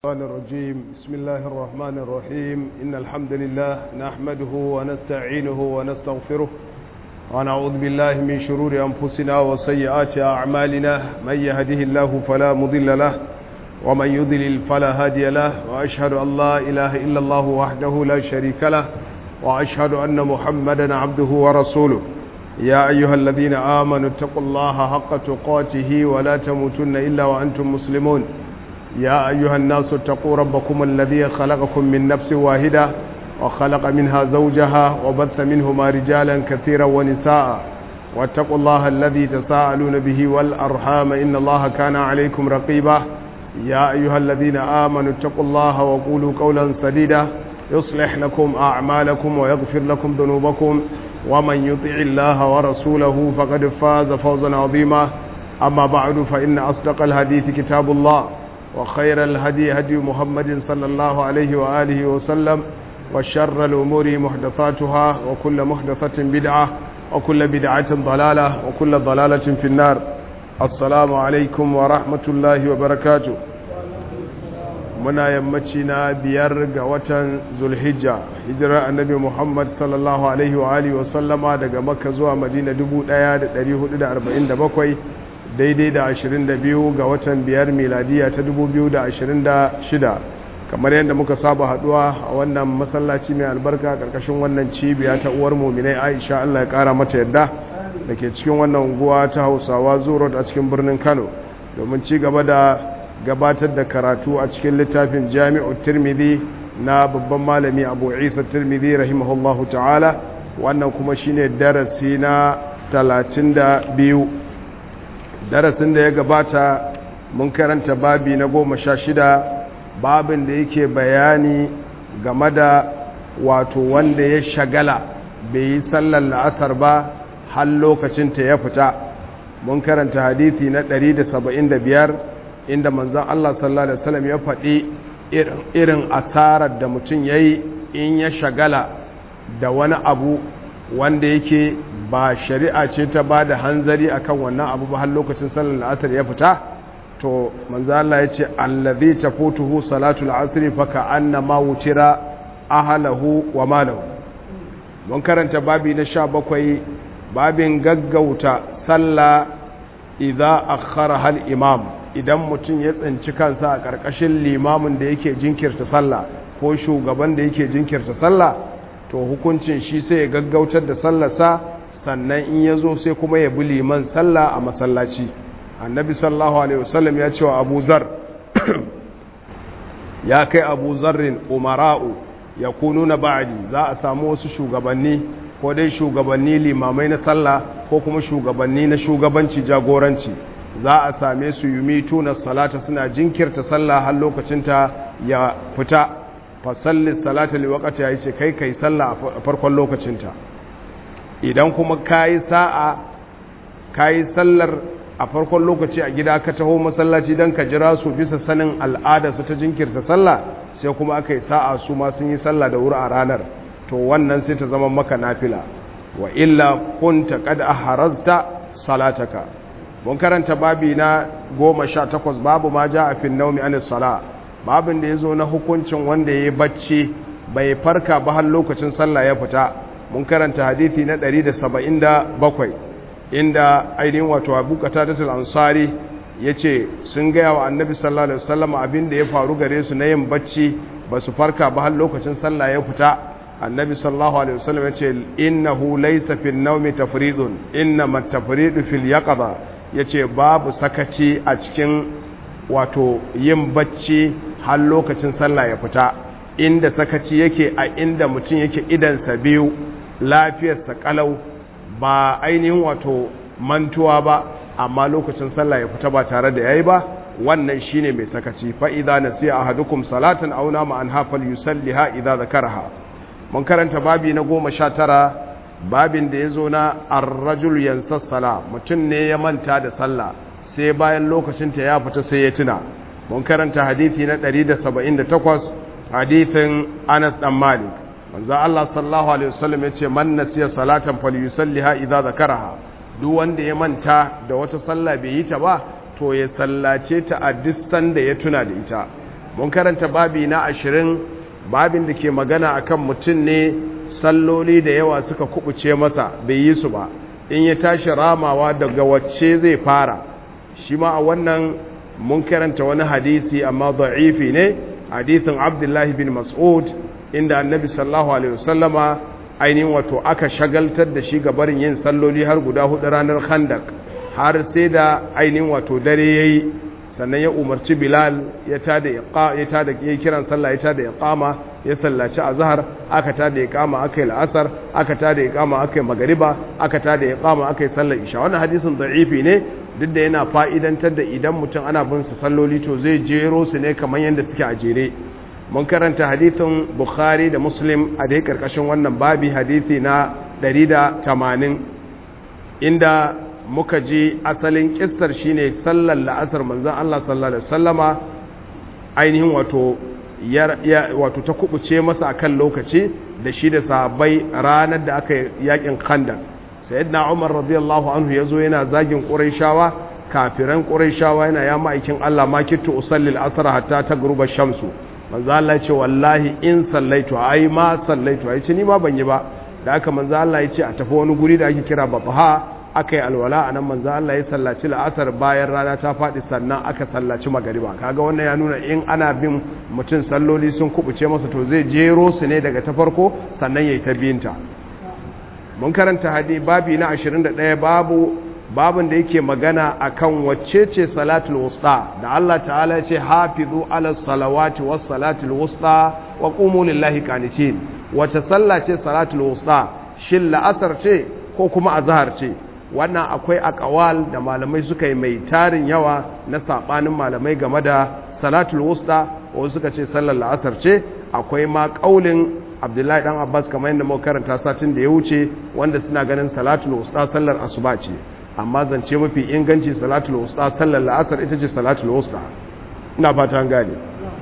الرحمن الرجيم بسم الله الرحمن الرحيم إن الحمد لله نحمده ونستعينه ونستغفره ونعوذ بالله من شرور أنفسنا وسيئات أعمالنا من يهده الله فلا مضل له ومن يضلل فلا هادي له وأشهد أن لا إله إلا الله وحده لا شريك له وأشهد أن محمدا عبده ورسوله يا أيها الذين آمنوا اتقوا الله حق تقاته ولا تموتن إلا وأنتم مسلمون يا أيها الناس اتقوا ربكم الذي خلقكم من نفس واحدة وخلق منها زوجها وبث منهما رجالا كثيرا ونساء واتقوا الله الذي تساءلون به والأرحام إن الله كان عليكم رقيبا يا أيها الذين آمنوا اتقوا الله وقولوا قولا سديدا يصلح لكم أعمالكم ويغفر لكم ذنوبكم ومن يطع الله ورسوله فقد فاز فوزا عظيما أما بعد فإن أصدق الحديث كتاب الله وخير الهدي هدي محمد صلى الله عليه وآله وسلم وشر الأمور محدثاتها وكل محدثة بدعة وكل بدعة ضلالة وكل ضلالة في النار السلام عليكم ورحمة الله وبركاته muna yammaci na biyar ga watan zulhijja hijirar annabi muhammad sallallahu alaihi wa alihi wa sallama daga makka zuwa madina 1447 daidai da 22 ga watan biyar miladiya ta 2026 kamar yadda muka saba haduwa a wannan masallaci mai albarka karkashin wannan cibiya ta uwar muminai aisha allah ya kara mata yadda da ke cikin wannan unguwa ta hausawa zuwa a cikin birnin kano domin ci gaba da gabatar da karatu a cikin littafin jami'ar tirmidhi na babban malami abu isa tirmidhi rahimahullahu ta'ala wannan kuma shine darasi na 32 darasin da ya gabata mun karanta babi na goma sha shida babin da yake bayani game da wato wanda ya shagala bai yi sallar la'asar ba har lokacinta ya fita mun karanta hadithi na 175 inda manzan Allah sallallahu Alaihi wasallam ya faɗi irin asarar da mutum ya yi in ya shagala da wani abu wanda yake ba shari'a ce ta ba da hanzari akan wannan abu ba har lokacin sallar la'asar ya fita to manzan Allah ya ce allazi tafutuhu salatul asri fa ka'annama wutira ahlahu wa malahu mun karanta babi na 17 babin gaggauta sallah idza akhara hal imam idan mutum ya tsinci kansa a ƙarƙashin limamin da yake jinkirta sallah ko shugaban da yake jinkirta sallah to hukuncin shi sai ya gaggautar da sallarsa sannan in ya zo sai kuma ya bi liman sallah a masallaci annabi sallahu alaihi wasallam ya ce wa abu zar ya kai abu zarrin umara'u ya kunu na ba'adi za a samu wasu shugabanni ko dai shugabanni limamai na sallah ko kuma shugabanni na shugabanci jagoranci za a same su yumi tuna salata suna jinkirta sallah har lokacinta ya fita fasalli salata liwakata ya ce kai kai sallah a farkon lokacinta idan kuma kayi sa'a kayi sallar a farkon lokaci a gida ka taho masallaci don ka jira su bisa sanin al'ada su ta jinkirta sallah sai kuma aka yi sa'a su ma sun yi sallah da wuri a ranar to wannan sai ta zama maka nafila wa illa kunta kad aharazta salataka mun karanta babi na goma sha takwas babu ma ja a fin naumi anis sala babin da ya zo na hukuncin wanda ya yi bacci bai farka ba har lokacin sallah ya fita mun karanta hadithi na 177 inda ainihin wato abu qatadatul ansari yace sun gaya wa annabi sallallahu alaihi wasallam abin da ya faru gare su na yin bacci ba su farka ba har lokacin sallah ya fita annabi sallallahu alaihi wasallam yace innahu laysa fil nawmi tafridun innama tafridu fil yaqظa ya ce babu sakaci a cikin wato yin bacci har lokacin sallah ya fita inda sakaci yake a inda mutum yake idansa biyu lafiyarsa kalau ba ainihin wato mantuwa ba amma lokacin sallah ya fita ba tare da yayi ba wannan shine mai sakaci fa idza nasiya ahadukum salatan aw nama an hafal yusalliha idza zakaraha mun karanta babi na goma sha tara babin da ya zo na arrajul yansassala mutum ne ya manta da sallah sai bayan lokacinta ya fita sai ya tuna mun karanta hadithi na 178 hadithin Anas dan Malik manzo Allah sallallahu alaihi wasallam yace man nasiya salatan falyusalliha idza zakaraha duk wanda ya manta da wata sallah bai yi ta ba to ya sallace ta a duk sanda ya tuna da ita mun karanta babi na ashirin babin da ke magana akan mutum ne salloli da yawa suka kubuce masa bai yi su ba in ya tashi ramawa daga wacce zai fara shi ma a wannan mun karanta wani hadisi amma da'ifi ne hadisin abdullahi bin mas'ud inda annabi sallallahu alaihi wasallama ainihin wato aka shagaltar da shi ga barin yin salloli har guda hudu ranar khandak har sai da ainihin wato dare yayi sannan ya umarci bilal ya tada iqa ya tada ya kiran sallah ya tada iqama ya sallaci azhar aka tada iqama aka yi al'asar aka tada iqama aka yi magriba aka tada iqama aka yi sallar isha wannan hadisin da'ifi ne duk da yana fa'idantar da idan mutum ana bin su salloli to zai jero su ne kamar yadda suke a jere mun karanta hadithin bukhari da muslim a dai karkashin wannan babi hadithi na 180 inda muka ji asalin kissar shine sallar la'asar manzon Allah sallallahu alaihi wasallama ainihin wato wato ta kubuce masa akan lokaci da shi da sahabbai ranar da aka yakin khandak sayyidina Umar radiyallahu anhu yazo yana zagin Qurayshawa kafiran Qurayshawa yana ya ma'aikin Allah ma kittu usallil asr hatta tagruba shamsu manzo Allah ya ce wallahi in sallaitu ai ma sallaitu ai ce ni ma ban yi ba da aka manzo Allah ya ce a tafi wani guri da ake kira Batha aka yi alwala anan manzo Allah ya sallaci la'asar bayan rana ta faɗi sannan aka sallaci magariba kaga wannan ya nuna in ana bin mutum salloli sun kubuce masa to zai jero su ne daga ta farko sannan yayi ta biyinta mun karanta hadi babi na 21 babu babin da yake magana akan wacce ce salatul wusta da Allah ta'ala ya ce hafizu ala salawati was salatul wusta wa qumu lillahi qanitin wace sallah ce salatul wusta shin la'asar ce ko kuma azhar ce wannan akwai akawal da malamai suka yi mai tarin yawa na sabanin malamai game da salatul wusta wasu suka ce sallar la'asar ce akwai ma kaulin abdullahi dan abbas kamar yadda muka karanta satin da ya wuce wanda suna ganin salatul wusta sallar asuba ce amma zance mafi inganci salatul wusta sallar la'asar ita ce salatul wusta ina fata an gane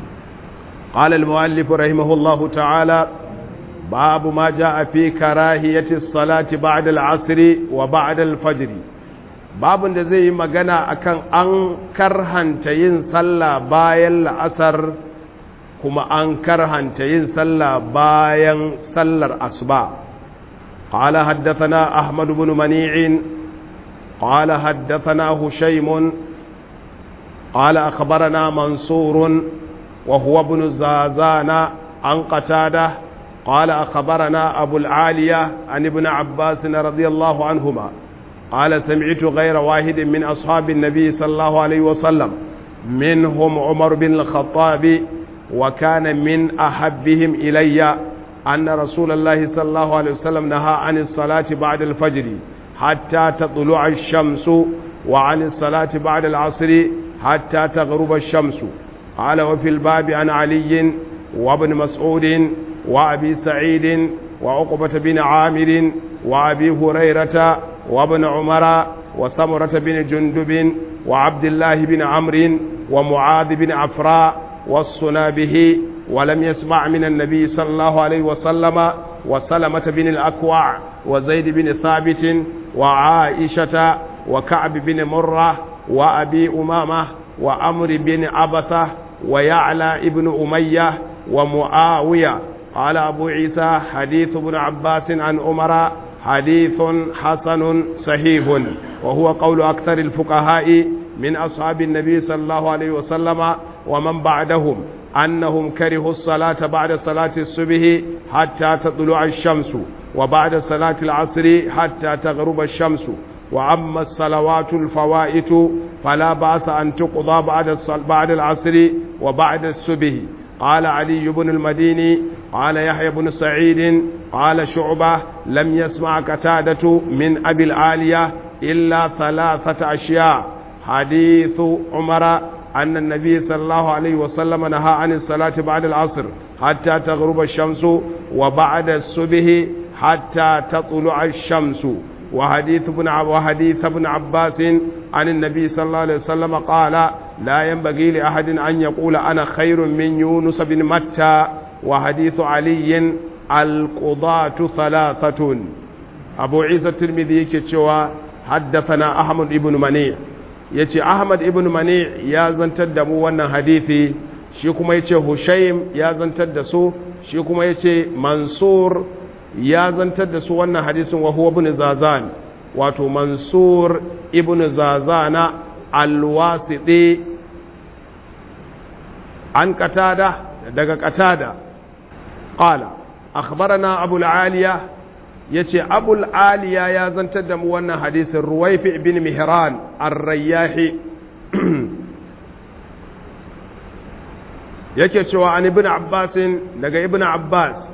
قال المؤلف رحمه الله تعالى باب ما جاء في كراهية الصلاة بعد العصر وبعد الفجر باب da zai yi magana akan an karhanta yin sallah bayan la'asar kuma an karhanta yin sallah bayan sallar asuba قال حدثنا أحمد بن منيع قال حدثنا هشيم قال أخبرنا منصور وهو ابن زازان عن قتاده قال أخبرنا أبو العالية عن ابن عباس رضي الله عنهما قال سمعت غير واحد من أصحاب النبي صلى الله عليه وسلم منهم عمر بن الخطاب وكان من أحبهم إلي أن رسول الله صلى الله عليه وسلم نهى عن الصلاة بعد الفجر حتى تطلع الشمس وعن الصلاة بعد العصر حتى تغرب الشمس قال وفي الباب عن علي وابن مسعود وأبي سعيد وعقبة بن عامر وأبي هريرة وابن عمر وسمرة بن جندب وعبد الله بن عمرو ومعاذ بن عفراء والصنابه ولم يسمع من النبي صلى الله عليه وسلم وسلمة بن الأكوع وزيد بن ثابت وعائشة وكعب بن مرة وأبي أمامة وأمر بن عبسة ويعلى ابن أمية ومعاوية قال أبو عيسى حديث ابن عباس عن عمر حديث حسن صحيح وهو قول أكثر الفقهاء من أصحاب النبي صلى الله عليه وسلم ومن بعدهم أنهم كرهوا الصلاة بعد صلاة الصبح حتى تطلع الشمس وبعد صلاة العصر حتى تغرب الشمس وأما الصلوات الفوائت فلا بأس أن تقضى بعد بعد العصر وبعد الصبح قال علي بن المديني قال يحيى بن سعيد قال شعبة لم يسمع قتادة من أبي العالية إلا ثلاثة أشياء حديث عمر أن النبي صلى الله عليه وسلم نهى عن الصلاة بعد العصر حتى تغرب الشمس وبعد الصبح حتى تطلع الشمس وحديث ابن وحديث ابن عباس عن النبي صلى الله عليه وسلم قال لا ينبغي لأحد أن يقول أنا خير من يونس بن متى وحديث علي القضاة ثلاثة أبو عيسى الترمذي كتشوى حدثنا أحمد بن منيع yace Ahmad ibn Mani ya zantar da mu wannan hadisi shi kuma yace hushaym ya zantar da su shi kuma yace mansur ya zantar da su wannan hadisin wa huwa ibn zazan wato mansur ibn zazana alwasiti an qatada daga qatada qala akhbarana abul aliya yace abul aliya ya zantar da mu wannan hadisin ruwaifi ibn mihran ar-rayyahi yake cewa an ibn abbas daga ibn abbas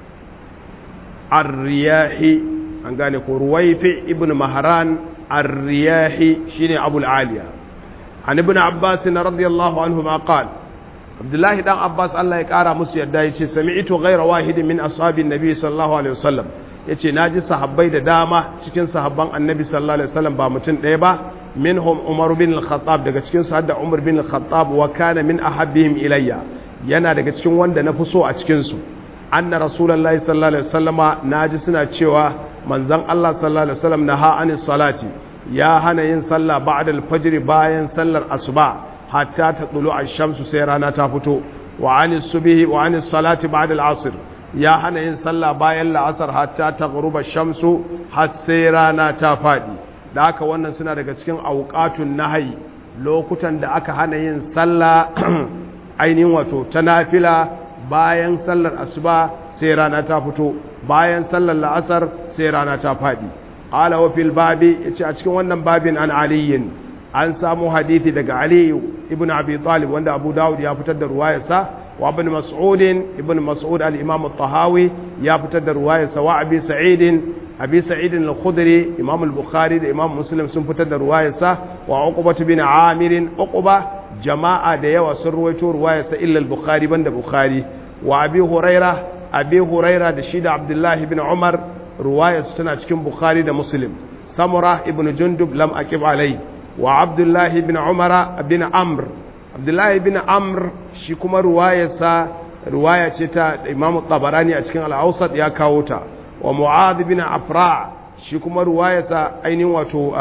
ar-riyahi an gane ko ruwaifi ibn mahran ar-riyahi shine abul aliya an ibn abbas radiyallahu anhu ma qala abdullahi dan abbas Allah ya kara musu yadda yace sami'tu ghayra wahidin min ashabin nabi sallallahu alaihi wasallam yace naji sahabbai da dama cikin sahabban annabi sallallahu alaihi wasallam ba mutum ɗaya ba minhum umar bin al-khattab daga cikin su hadda umar bin al-khattab wa kana min ahabbihim ilayya yana daga cikin wanda na fi so a cikin su anna rasulullahi sallallahu alaihi wasallama naji suna cewa manzon Allah sallallahu alaihi wasallam naha anis salati ya hana yin sallah ba'da al-fajr bayan sallar asuba hatta ta tsulu a shamsu sai rana ta fito wa anis subihi wa anis salati ba'da al-asr ya hana yin sallah bayan la'asar hatta ta ghuruba shamsu har sai rana ta fadi da haka wannan suna daga cikin auqatun nahyi lokutan da aka hana yin sallah ainihin wato ta nafila bayan sallar asuba sai rana ta fito bayan sallar la'asar sai rana ta fadi qala wa fil babi yace a cikin wannan babin an aliyin an samu hadithi daga Ali ibn Abi Talib wanda Abu Dawud ya fitar da ruwayarsa wa ibn Mas'ud ibn Mas'ud al-Imam al-Tahawi ya fitar da ruwayarsa wa Abi Sa'id Abi Sa'id al-Khudri Imam al-Bukhari da Imam Muslim sun fitar da ruwayarsa wa Uqbah bin Amir Uqba jama'a da yawa sun ruwaito ruwayarsa illa al-Bukhari banda Bukhari wa Abi Huraira Abi Huraira da shi da Abdullah ibn Umar ruwayarsa tana cikin Bukhari da Muslim Samura ibn Jundub lam aqib alayhi wa abdullahi bin umara bin amr abdullahi bin amr shi kuma ruwayarsa ruwaya ce ta imamu tabarani a cikin al'ausat ya kawo ta wa mu'ad bin afra shi kuma ruwayarsa ainihin wato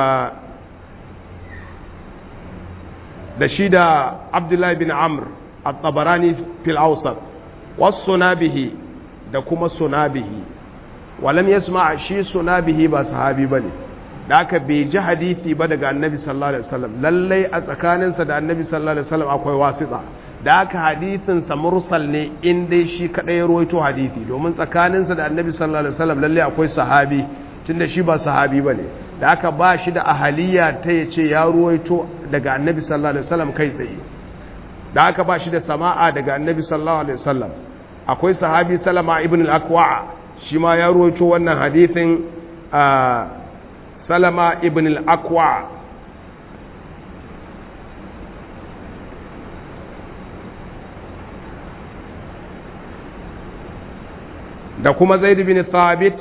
da shi da abdullahi bin amr a tabarani fil ausat wasu sunabihi da kuma sunabihi walam yasma shi sunabihi ba sahabi bane da aka bai ji hadithi ba daga annabi sallallahu alaihi wasallam lallai a tsakaninsa da annabi sallallahu alaihi wasallam akwai wasita da aka hadithinsa mursal ne in dai shi kadai ya ruwaito hadithi domin tsakaninsa da annabi sallallahu alaihi wasallam lallai akwai sahabi tunda shi ba sahabi bane da aka ba shi da ahaliya ta ya ce ya ruwaito daga annabi sallallahu alaihi wasallam kai tsaye da aka ba shi da sama'a daga annabi sallallahu alaihi wasallam akwai sahabi salama ibn al-akwa shi ma ya ruwaito wannan hadithin salama ibn al-akwa da kuma zaid bin thabit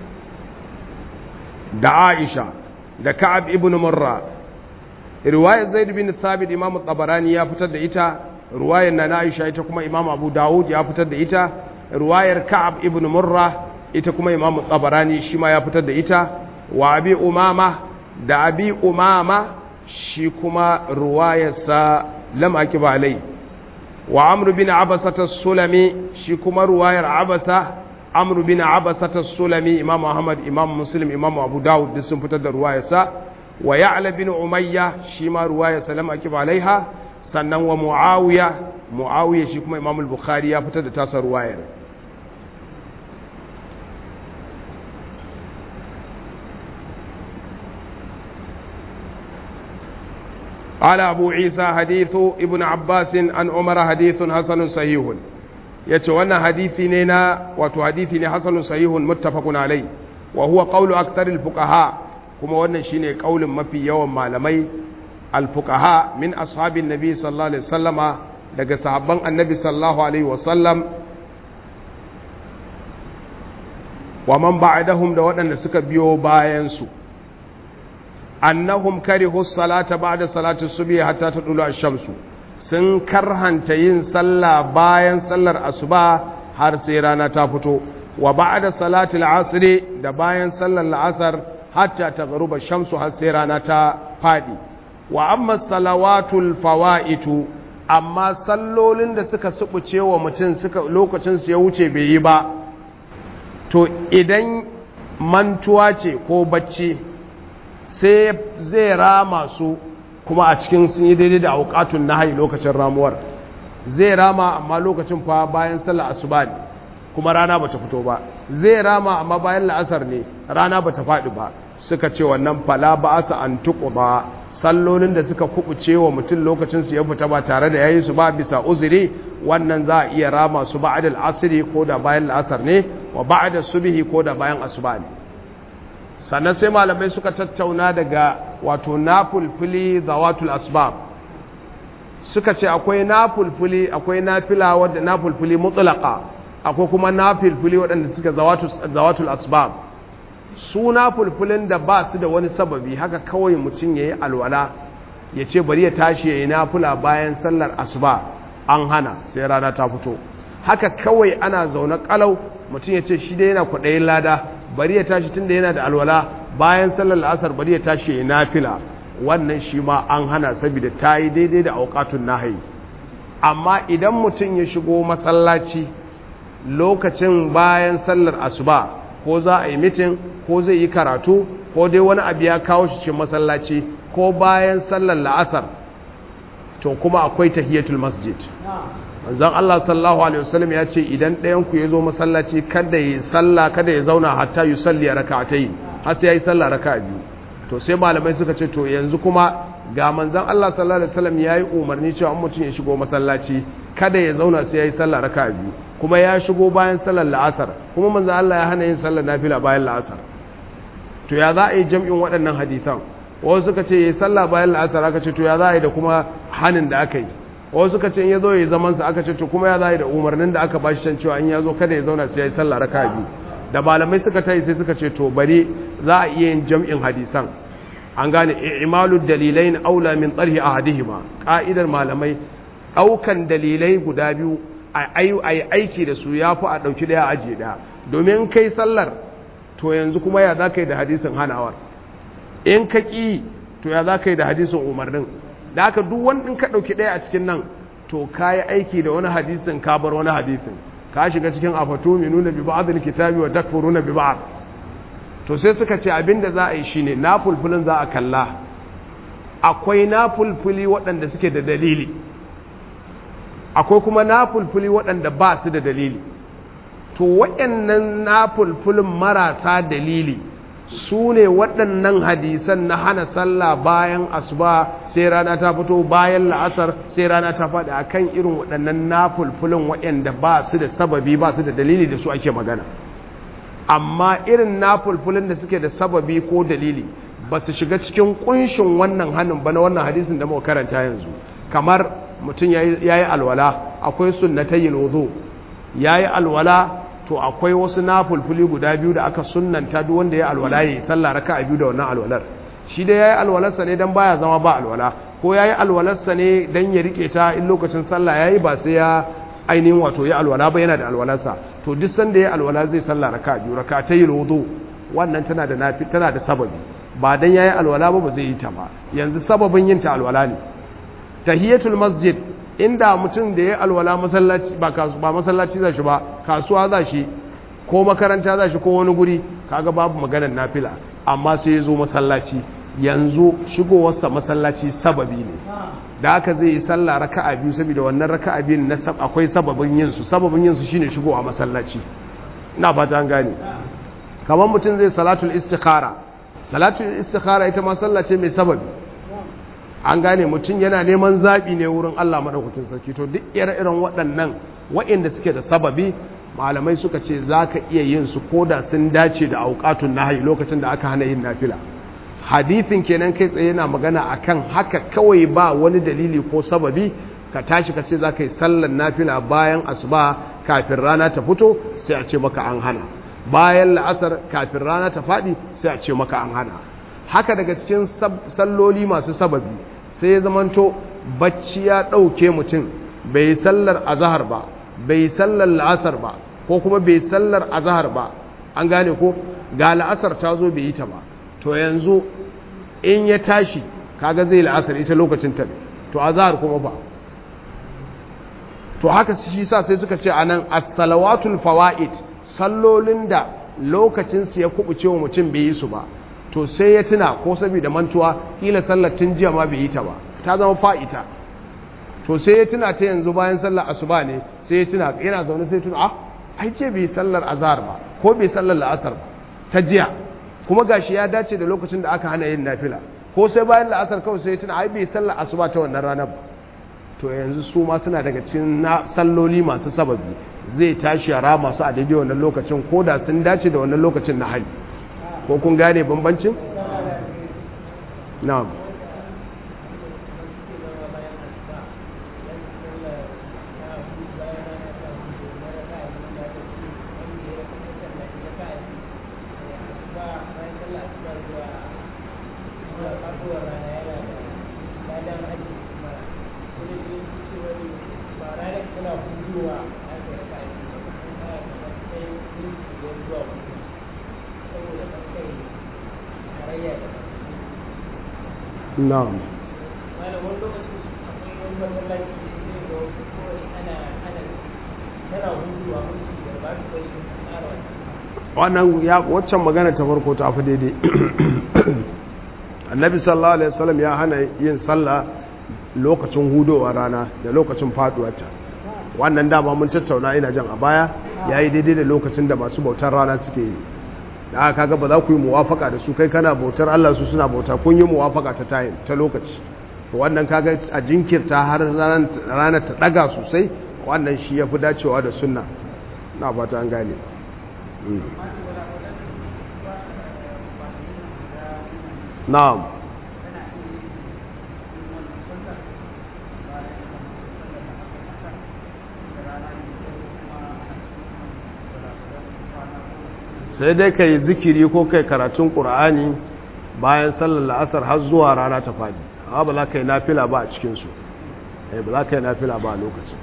da aisha da ka'ab ibn murra riwayar zaid bin thabit imamu tabarani ya fitar da ita riwayar na aisha ita kuma imamu abu dawud ya fitar da ita riwayar ka'ab ibn murra ita kuma imamu tabarani shi ma ya fitar da ita wa abi umama da abi umama shi kuma ruwayarsa lam akiba alai wa amr bin abasata sulami shi kuma ruwayar abasa amr bin abasata sulami imam ahmad imam muslim imam abu dawud duk sun fitar da ruwayarsa wa ya'la bin umayya shi ma ruwayarsa lam akiba alaiha sannan wa muawiya muawiya shi kuma imam al-bukhari ya fitar da tasa ruwayar قال أبو عيسى حديث ابن عباس عن عمر حديث حسن صحيح yace wannan hadisi ne na wato hadisi ne hasanun sahihun muttafaqun alai wa huwa qawlu aktaril fuqaha kuma wannan shine kaulin mafi yawan malamai al fuqaha min ashabin nabi sallallahu alaihi wasallama daga sahabban annabi sallallahu alaihi wasallam wa man ba'dahum da waɗanda suka biyo bayan su annahum karihu salata ba'da salati subhi hatta tadulu ash-shamsu sun karhanta yin sallah bayan sallar asuba har sai rana ta fito wa ba'da salati al-asr da bayan sallar la'asar hatta taghruba ash-shamsu har sai rana ta fadi wa amma salawatul fawaitu amma sallolin da suka subuce wa mutum suka lokacin su ya wuce bai yi ba to idan mantuwa ce ko bacci sai zai rama su kuma a cikin sun yi daidai da aukatun nahayi lokacin ramuwar zai rama amma lokacin fa bayan sallar asuba ne kuma rana bata fito ba zai rama amma bayan la'asar ne rana bata faɗi ba suka ce wannan fala ba asa an ba sallolin da suka kubuce wa mutum lokacin su ya fita ba tare da yayi su ba bisa uzuri wannan za a iya rama su ba'da al-asri ko da bayan la'asar ne wa ba'da subhi ko da bayan asuba ne sannan sai malamai suka tattauna daga wato nafulfuli zawatul asbab suka ce akwai nafulfuli akwai nafila wadda nafulfuli mutlaka akwai kuma nafulfuli waɗanda suka zawatul asbab su nafulfulin da ba su da wani sababi haka kawai mutum ya yi alwala ya ce bari ya tashi ya yi nafula bayan sallar asuba an hana sai rana ta fito haka kawai ana zaune kalau mutum ya ce shi dai yana kwaɗayin lada bari ya tashi tun da yana da alwala bayan sallar la'asar bari ya tashi ya yi nafila wannan shi ma an hana saboda ta yi daidai da aukatun nahayi amma idan mutum ya shigo masallaci lokacin bayan sallar asuba ko za a yi mitin ko zai yi karatu ko dai wani abu ya kawo shi cikin masallaci ko bayan sallar la'asar to kuma akwai tahiyatul masjid manzon Allah sallallahu alaihi wasallam ya ce idan ɗayan ku ya zo masallaci kada ya sallah kada ya zauna hatta yusalli rak'atayn har sai yayi sallah raka'a biyu to sai malamai suka ce to yanzu kuma ga manzon Allah sallallahu alaihi wasallam yayi umarni cewa mutum ya shigo masallaci kada ya zauna sai yayi sallah raka'a biyu kuma ya shigo bayan sallar la'asar kuma manzon Allah ya hana yin sallar nafila bayan la'asar to ya za a yi jam'in waɗannan hadisan wasu suka ce yayi sallah bayan la'asar aka ce to ya za a yi da kuma hanin da aka yi wasu suka ce in ya zo ya yi zaman sa aka ce to kuma ya za a yi da umarnin da aka bashi can cewa in ya zo kada ya zauna sai yayi sallah raka'a biyu da malamai suka tayi sai suka ce to bari za a iya yin jam'in hadisan an gane imalu dalilai na aula min tsarhi a hadihima ƙa'idar malamai ɗaukan dalilai guda biyu a yi aiki da su ya fi a ɗauki ɗaya ajiye ɗaya domin kai sallar to yanzu kuma ya za ka yi da hadisin hanawar in ka ƙi to ya za ka yi da hadisin umarnin da haka duk wani in ka ɗauki ɗaya a cikin nan to ka yi aiki da wani hadisin ka bar wani hadisin ka shiga cikin afatu mai nuna bi ba'adul kitabi wa takfuruna bi ba'ad to sai suka ce abinda za a yi shine na fulfulin za a kalla akwai na fulfuli waɗanda suke da dalili akwai kuma na fulfuli waɗanda ba su da dalili to waɗannan na fulfulin marasa dalili su ne waɗannan hadisan na hana sallah bayan asuba sai rana ta fito bayan la'asar sai rana ta faɗi akan irin waɗannan na fulfulin waɗanda ba su da sababi ba su da dalili da su ake magana amma irin na fulfulin da suke da sababi ko dalili ba su shiga cikin kunshin wannan hannun ba na wannan hadisin da muka karanta yanzu kamar mutum ya yi alwala akwai sunnatayi lozo ya yi alwala to akwai wasu na fulfuli guda biyu da aka sunnanta duk wanda ya alwala ya yi sallah raka a biyu da wannan alwalar shi da ya yi alwalarsa ne don baya zama ba alwala ko ya yi alwalarsa ne don ya rike ta in lokacin sallah ya yi ba sai ya ainihin wato ya alwala ba yana da alwalarsa to duk sanda ya alwala zai sallah raka biyu raka ta yi lodo wannan tana da nafi tana da sababi ba dan yayi alwala ba ba zai yi ta ba yanzu sababin yin ta alwala ne tahiyatul masjid inda mutum da ya alwala masallaci ba ba masallaci za shi ba kasuwa za shi ko makaranta za shi ko wani guri kaga babu maganar nafila amma sai ya zo masallaci yanzu shigowarsa masallaci sababi ne da haka zai yi sallah raka'a biyu saboda wannan raka'a biyun na akwai sababin yin su sababin yin su shine shigowa masallaci ina fata an gane kamar mutum zai salatul istikhara salatul istikhara ita ma sallah ce mai sababi an gane mutum yana neman zabi ne wurin Allah madaukakin sarki to duk ire-iren waɗannan waɗanda suke da sababi malamai suka ce za ka iya yin su ko da sun dace da auƙatun nahayi lokacin da aka hana yin nafila hadithin kenan kai tsaye yana magana akan haka kawai ba wani dalili ko sababi ka tashi ka ce za ka yi sallar nafila bayan asuba kafin rana ta fito sai a ce maka an hana bayan la'asar kafin rana ta faɗi sai a ce maka an hana haka daga cikin salloli masu sababi sai ya zamanto bacci ya ɗauke mutum bai yi sallar azahar ba bai yi sallar la'asar ba ko kuma bai yi sallar azahar ba an gane ko ga la'asar ta zo bai yi ta ba to yanzu in ya tashi kaga zai la'asar ita lokacin ta to azahar kuma ba to haka shi sa sai suka ce anan as-salawatul fawaid sallolin da lokacin su ya kubuce wa mutum bai yi su ba to sai ya tuna ko saboda mantuwa kila sallar tun jiya ma bai yi ta ba ta zama fa'ita to sai ya tuna ta yanzu bayan sallar asuba ne sai ya tuna yana zaune sai tuna ah ai ce bai sallar azhar ba ko bai sallar la'asar ba ta jiya kuma gashi ya dace da lokacin da aka hana yin nafila ko sai bayan la'asar kawai sai ya tuna ai bai sallar asuba ta wannan ranar ba to yanzu su ma suna daga cikin na salloli masu sababi zai tashi yara masu a daidai wannan lokacin ko da sun dace da wannan lokacin na hali ko kun gane bambancin? na'am na'am wannan ya waccan magana ta farko ta fi daidai annabi sallallahu alaihi wasallam ya hana yin sallah lokacin hudowa rana da lokacin faduwarta wannan dama mun tattauna ina jan a baya yayi daidai da lokacin da masu bautar rana suke yi da aka kaga ba za ku yi muwafaka da su kai kana bautar Allah su suna bauta kun yi muwafaka ta time ta lokaci to wannan kaga a jinkirta har ranar ta daga sosai wannan shi yafi dacewa da sunna na fata an gane na'am sai dai ka yi zikiri ko kai karatun ƙura'ani bayan sallar la'asar har zuwa rana ta fadi amma ba za ka yi nafila ba a cikinsu ba za ka yi nafila ba a lokacin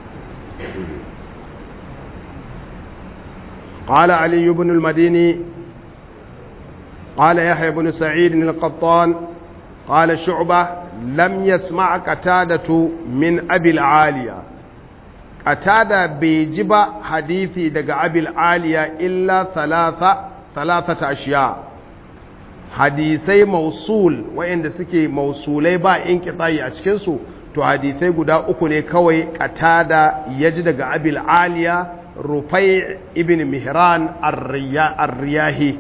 قال علي بن المديني قال يحيى بن سعيد القطان قال شعبة لم يسمع قتادة من أبي العالية قتادة بيجب حديثي دق أبي العالية إلا ثلاثة ثلاثة أشياء hadisai mausul wa'inda suke mausulai ba in kitsayi a cikinsu to hadisai guda uku ne kawai katada ya ji daga abil aliya rufai ibn mihran ar-riyahi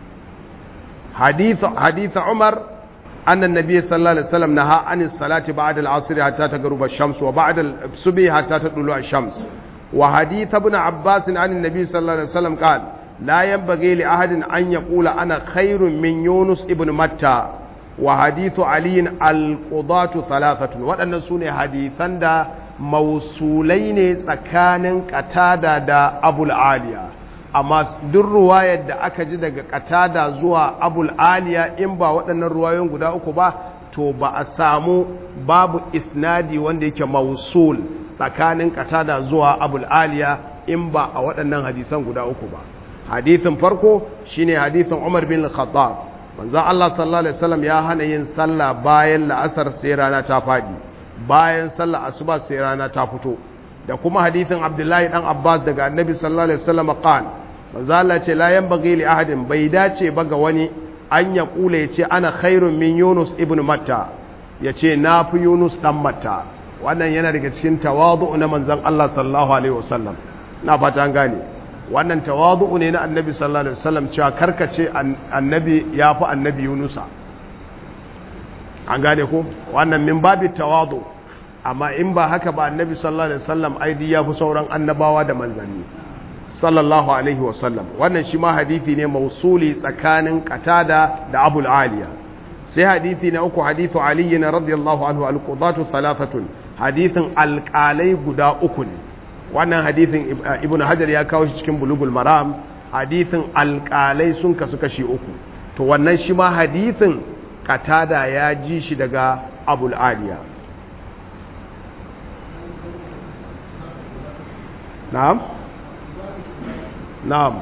hadith umar أن النبي صلى الله عليه وسلم نهى عن الصلاة بعد العصر حتى تغرب الشمس وبعد الصبح حتى تطلع الشمس وحديث ابن عباس عن النبي صلى الله عليه وسلم قال لا ينبغي لأحد أن يقول أنا خير من يونس ابن متى وحديث علي القضاة ثلاثة وأن سنة حديثا دا موصولين سكان قتادة دا أبو العالية amma duk ruwayar da aka ji daga katada zuwa abul aliya in ba waɗannan ruwayoyin guda uku ba to ba a samu babu isnadi wanda yake mausul tsakanin katada zuwa abul aliya in ba a waɗannan hadisan guda uku ba hadithin farko shine hadithin umar bin khattab manzon Allah sallallahu alaihi wasallam ya hana yin sallah bayan la'asar sai rana ta fadi bayan sallah asuba sai rana ta fito da kuma hadithin abdullahi dan abbas daga annabi sallallahu alaihi wasallam qan manzo Allah ce la yanbaghi li ahadin bai dace ba ga wani an ya kula yace ana khairun min yunus ibn matta yace na fi yunus dan matta wannan yana daga cikin tawadu na manzon Allah sallallahu alaihi wasallam na fata an gane wannan tawadu ne na annabi sallallahu alaihi wasallam cewa karkace annabi ya fi annabi yunusa an gane ko wannan min babi tawadu amma in ba haka ba annabi sallallahu alaihi wasallam aidi ya fi sauran annabawa da manzanni sallallahu alaihi wasallam wannan shi ma hadithi ne mausuli tsakanin qatada da abul aliya sai hadithi na uku hadithu ali na radiyallahu anhu alqudatu thalathatun hadithin alqalai guda uku ne wannan hadithin ibnu hajar ya kawo shi cikin bulugul maram hadithin alqalai sun kasu kashi uku to wannan shi ma hadithin qatada ya ji shi daga abul aliya na'am na'am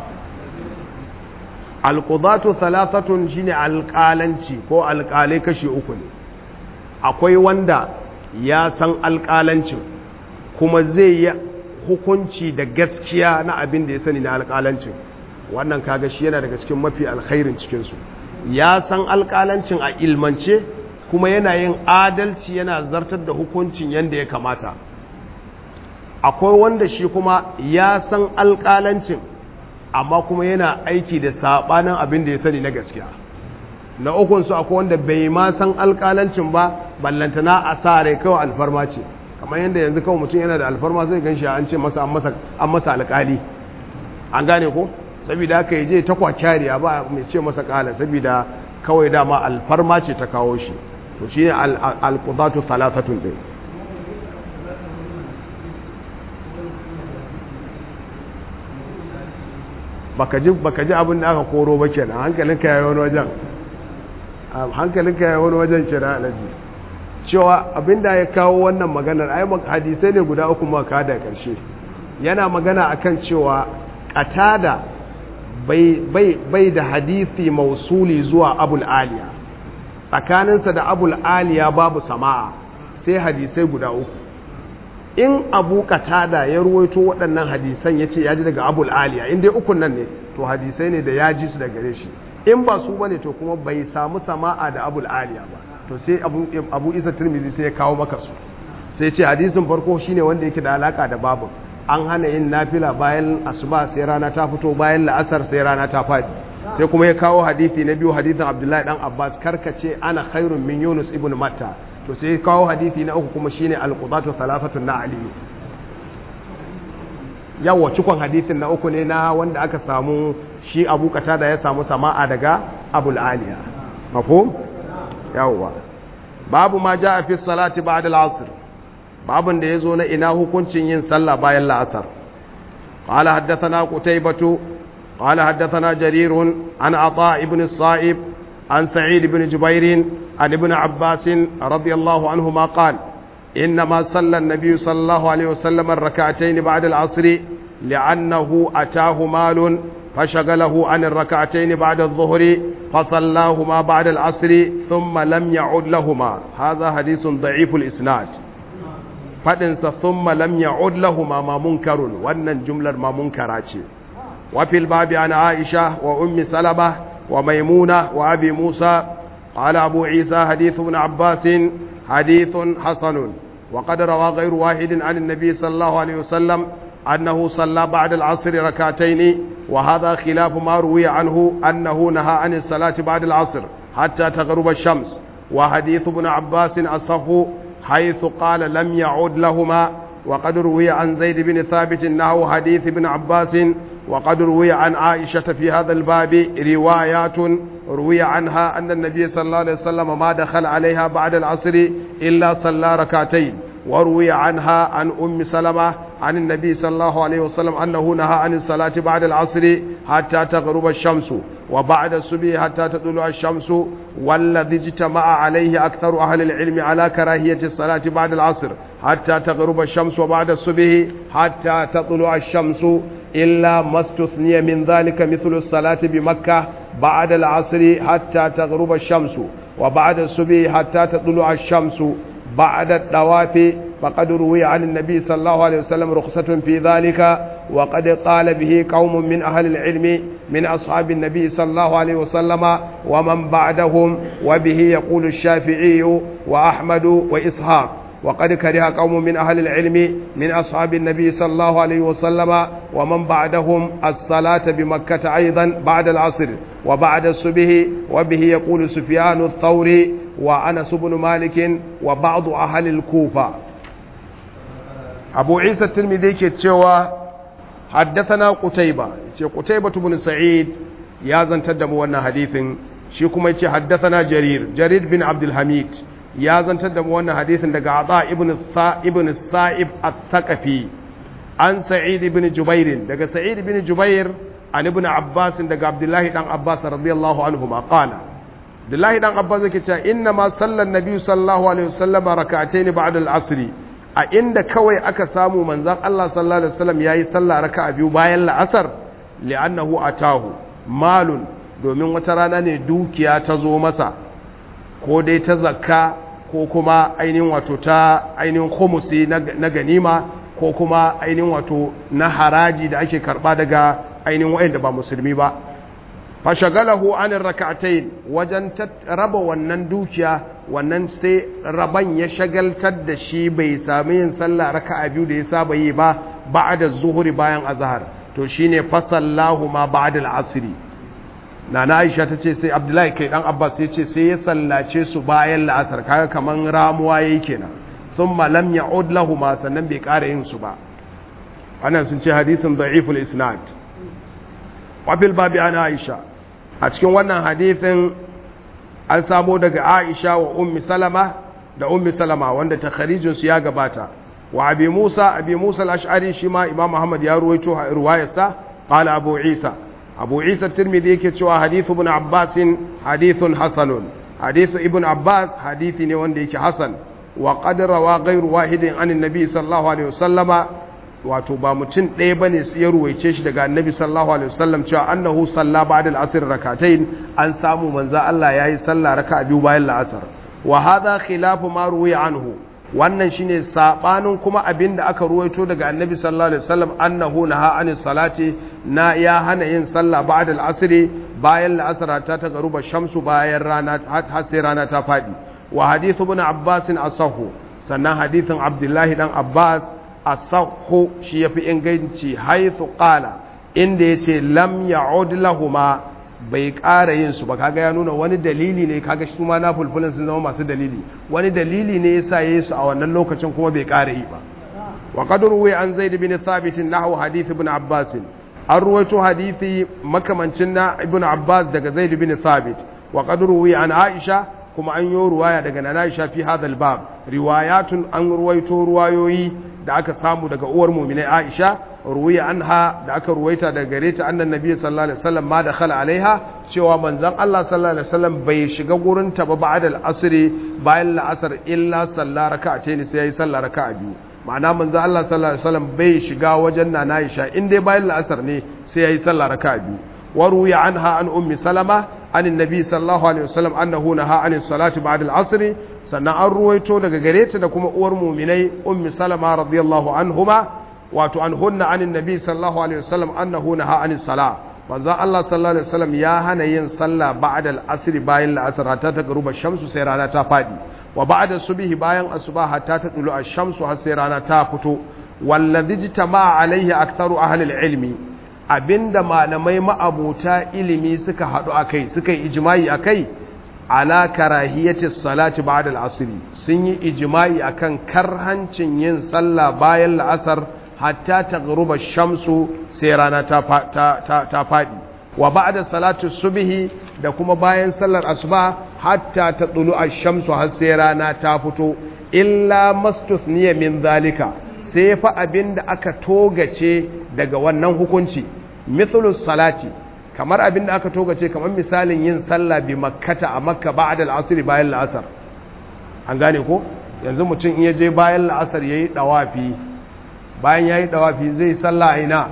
alqudatu thalathatun shine alƙalanci ko alƙalai kashi uku ne akwai wanda ya san alƙalancin kuma zai yi hukunci da gaskiya na abin da ya sani na alƙalancin wannan kaga shi yana daga cikin mafi alkhairin cikinsu ya san alƙalancin a ilmance kuma yana yin adalci yana zartar da hukuncin yadda ya kamata akwai wanda shi kuma ya san alƙalancin amma kuma yana aiki da saɓanin abin da ya sani na gaskiya na ukunsu akwai wanda bai ma san alƙalancin ba ballantana a sa rai kawai alfarma ce kamar yadda yanzu kawai mutum yana da alfarma zai gan shi an ce masa an masa alƙali an gane ko saboda haka ya je ta kwakyariya ba mai ce masa ƙala saboda kawai dama alfarma ce ta kawo shi to shi ne alƙudatu talatatun ɗin baka ji abin da aka koro ba kenan hankalinka ya yi wani wajen hankalinka ya yi wani wajen kira alaji cewa abin da ya kawo wannan maganar ai hadisai ne guda uku maka da ƙarshe yana magana akan cewa ƙatada bai da hadisi mausuli zuwa abul aliya tsakaninsa da abul aliya babu sama'a sai hadisai guda uku in abu katada ya ruwaito waɗannan hadisan ya ce ya ji daga abul aliya in dai ukun nan ne to hadisai ne da ya ji su da gare shi in ba su bane to kuma bai samu sama'a da abul aliya ba to sai abu isa turmizi sai ya kawo maka su sai ce hadisin farko shine wanda yake da alaka da babu an hana yin nafila bayan asuba sai rana ta fito bayan la'asar sai rana ta fadi sai kuma ya kawo hadisi na biyu hadisin abdullahi dan abbas karkace ana khairun min yunus ibn matta to sai ya kawo hadisi na uku kuma shine alqudatu thalathatun na ali yawa cikon hadisin na uku ne na wanda aka samu shi abu da ya samu sama'a daga abul aliya mafhum yawa babu ma jaa fi salati ba'da al-asr babun da yazo na ina hukuncin yin sallah bayan la'asar qala haddathana qutaybatu qala haddathana jarir an ata ibn as-sa'ib an sa'id ibn jubair an ibn abbas radiyallahu anhuma qala إنما صلى النبي صلى الله عليه وسلم الركعتين بعد العصر لأنه أتاه مال فشغله عن الركعتين بعد الظهر فصلاهما بعد العصر ثم لم يعد لهما هذا حديث ضعيف الإسناد فدنس ثم لم يعد لهما ما منكر وأن جملة ما منكرات وفي الباب عن عائشة وأم سلمة وميمونة وأبي موسى قال أبو عيسى حديث ابن عباس حديث حسن وقد روى غير واحد عن النبي صلى الله عليه وسلم أنه صلى بعد العصر ركعتين وهذا خلاف ما روي عنه أنه نهى عن الصلاة بعد العصر حتى تغرب الشمس وحديث ابن عباس أصح حيث قال لم يعود لهما وقد روي عن زيد بن ثابت أنه حديث ابن عباس وقد روي عن عائشة في هذا الباب روايات روي عنها أن النبي صلى الله عليه وسلم ما دخل عليها بعد العصر إلا صلى ركعتين وروي عنها عن أم سلمة عن النبي صلى الله عليه وسلم أنه نهى عن الصلاة بعد العصر حتى تغرب الشمس وبعد الصبح حتى تطلع الشمس والذي اجتمع عليه أكثر أهل العلم على كراهية الصلاة بعد العصر حتى تغرب الشمس وبعد الصبح حتى تطلع الشمس إلا ما استثني من ذلك مثل الصلاة بمكة بعد العصر حتى تغرب الشمس وبعد الصبح حتى تطلع الشمس بعد الطواف فقد روي عن النبي صلى الله عليه وسلم رخصة في ذلك وقد قال به قوم من أهل العلم من أصحاب النبي صلى الله عليه وسلم ومن بعدهم وبه يقول الشافعي وأحمد وإسحاق وقد كره قوم من أهل العلم من أصحاب النبي صلى الله عليه وسلم ومن بعدهم الصلاة بمكة أيضا بعد العصر وبعد الصبح وبه يقول سفيان الثوري وأنس بن مالك وبعض أهل الكوفة أبو عيسى الترمذي كتشوى حدثنا قتيبة قتيبة بن سعيد يا زن تدموا أن حديث شيكم حدثنا جرير جرير بن عبد الحميد ya zantar da mu wannan hadisin daga Ata ibn ibn Sa'ib al-Thaqafi an Sa'id ibn Jubair daga Sa'id ibn Jubair an ibn Abbas daga Abdullahi dan Abbas radiyallahu anhuma qala Abdullahi dan Abbas yake cewa inna ma sallan nabi sallallahu alaihi wasallam rak'atayn ba'da al-asr a inda kawai aka samu manzon Allah sallallahu alaihi wasallam yayi sallah raka'a biyu bayan la'asar li'annahu atahu malun domin wata rana ne dukiya ta zo masa ko dai ta zakka ko kuma ainihin wato ta ainihin khumusi na ganima ko kuma ainihin wato na haraji da ake karba daga ainihin wa'anda ba musulmi ba fashagalahu anin raka'atain wajen raba wannan dukiya wannan sai raban ya shagaltar da shi bai sami yin sallah raka'a biyu da ya saba yi ba ba'da zuhuri bayan azhar to shine fasallahu ma ba'da al-asri nana Aisha tace sai Abdullahi kai dan Abbas ya ce sai ya sallace su bayan la'asar kaga kaman ramuwa yayi kenan thumma lam ya'ud ma sannan bai ƙara yin su ba wannan sun ce hadisin da'iful isnad wa bil babi ana Aisha a cikin wannan hadithin an samo daga Aisha wa Ummi Salama da Ummi Salama wanda takharijin su ya gabata wa Abi Musa Abi Musa al-Ash'ari shi ma Imam Muhammad ya ruwaito riwayarsa qala Abu Isa Abu Isa Tirmidhi yake cewa hadithu ibn Abbas hadithun hasanun hadithu ibn Abbas hadithi ne wanda yake hasan wa qad rawa ghayru wahidin anin nabi sallallahu alaihi wasallama wato ba mutum ɗaya bane ya ruwaice shi daga annabi sallallahu alaihi wasallam cewa annahu salla ba'da al-asr rak'atayn an samu manzo Allah yayi sallah raka'a biyu bayan al-asr wa hadha khilafu ma ruwiya anhu wannan shine sabanin kuma abinda aka ruwaito daga annabi sallallahu alaihi wasallam annahu naha anis salati na ya hana yin sallah ba'da al-asr bayan al-asr ta ta garuba shamsu bayan rana har sai rana ta fadi wa hadithu ibn abbas asahu sannan hadithin abdullahi dan abbas asahu shi yafi inganci haythu qala inda yace lam ya'ud lahuma bai ƙara yin su ba kaga ya nuna wani dalili ne kaga shi ma na fulfulin sun zama masu dalili wani dalili ne yasa yayi su a wannan lokacin kuma bai ƙara yi ba wa qad ruwi an zaid bin thabit nahwu hadith ibn abbas an ruwaito hadisi makamancin na ibn abbas daga zaid bin thabit wa qad ruwi an aisha kuma an yi ruwaya daga nana aisha fi hadha bab riwayatun an ruwaito ruwayoyi da aka samu daga uwar mu'minai aisha ruwiya anha da aka ruwaita daga gare ta annan nabi sallallahu alaihi wasallam ma dakhala alaiha cewa manzon Allah sallallahu alaihi wasallam bai shiga gurin ta ba ba'da al-asr bayan la'asar illa salla raka'atayn sai yayi salla raka'a biyu ma'ana manzon Allah sallallahu alaihi wasallam bai shiga wajen nana Aisha in dai bayan la'asar ne sai yayi salla raka'a biyu wa ruwiya anha an ummi salama an annabi sallallahu alaihi wasallam annahu naha an salati ba'da al-asr sannan an ruwaito daga gare ta da kuma uwar mu'minai ummi salama radiyallahu anhuma wato an hunna anin nabi sallallahu alaihi wasallam annahu naha anis sala manzo Allah sallallahu alaihi wasallam ya hana yin sallah ba'da al-asr bayan al-asr hatta ta garuba shamsu sai rana ta fadi wa ba'da subhi bayan asuba hatta ta dulu ash-shamsu har sai rana ta fito wallazi jitama alaihi aktharu ahli al-ilmi abinda malamai ma'abuta ilimi suka hadu akai suka yi ijma'i akai ala karahiyati salati ba'da al-asr sun yi ijma'i akan karhancin yin sallah bayan al-asr hatta ta garuba shamsu sai rana ta faɗi wa ba da salatu subihi da kuma bayan sallar asuba hatta ta tsulu a shamsu har sai rana ta fito illa mastusniya min zalika sai fa abin da aka togace daga wannan hukunci mithlus salati kamar abin da aka togace kamar misalin yin sallah bi makkata a makka ba'da al-asr bayan la'asar an gane ko yanzu mutum in ya je bayan la'asar yayi dawafi bayan ya yi ɗawafi zai salla a ina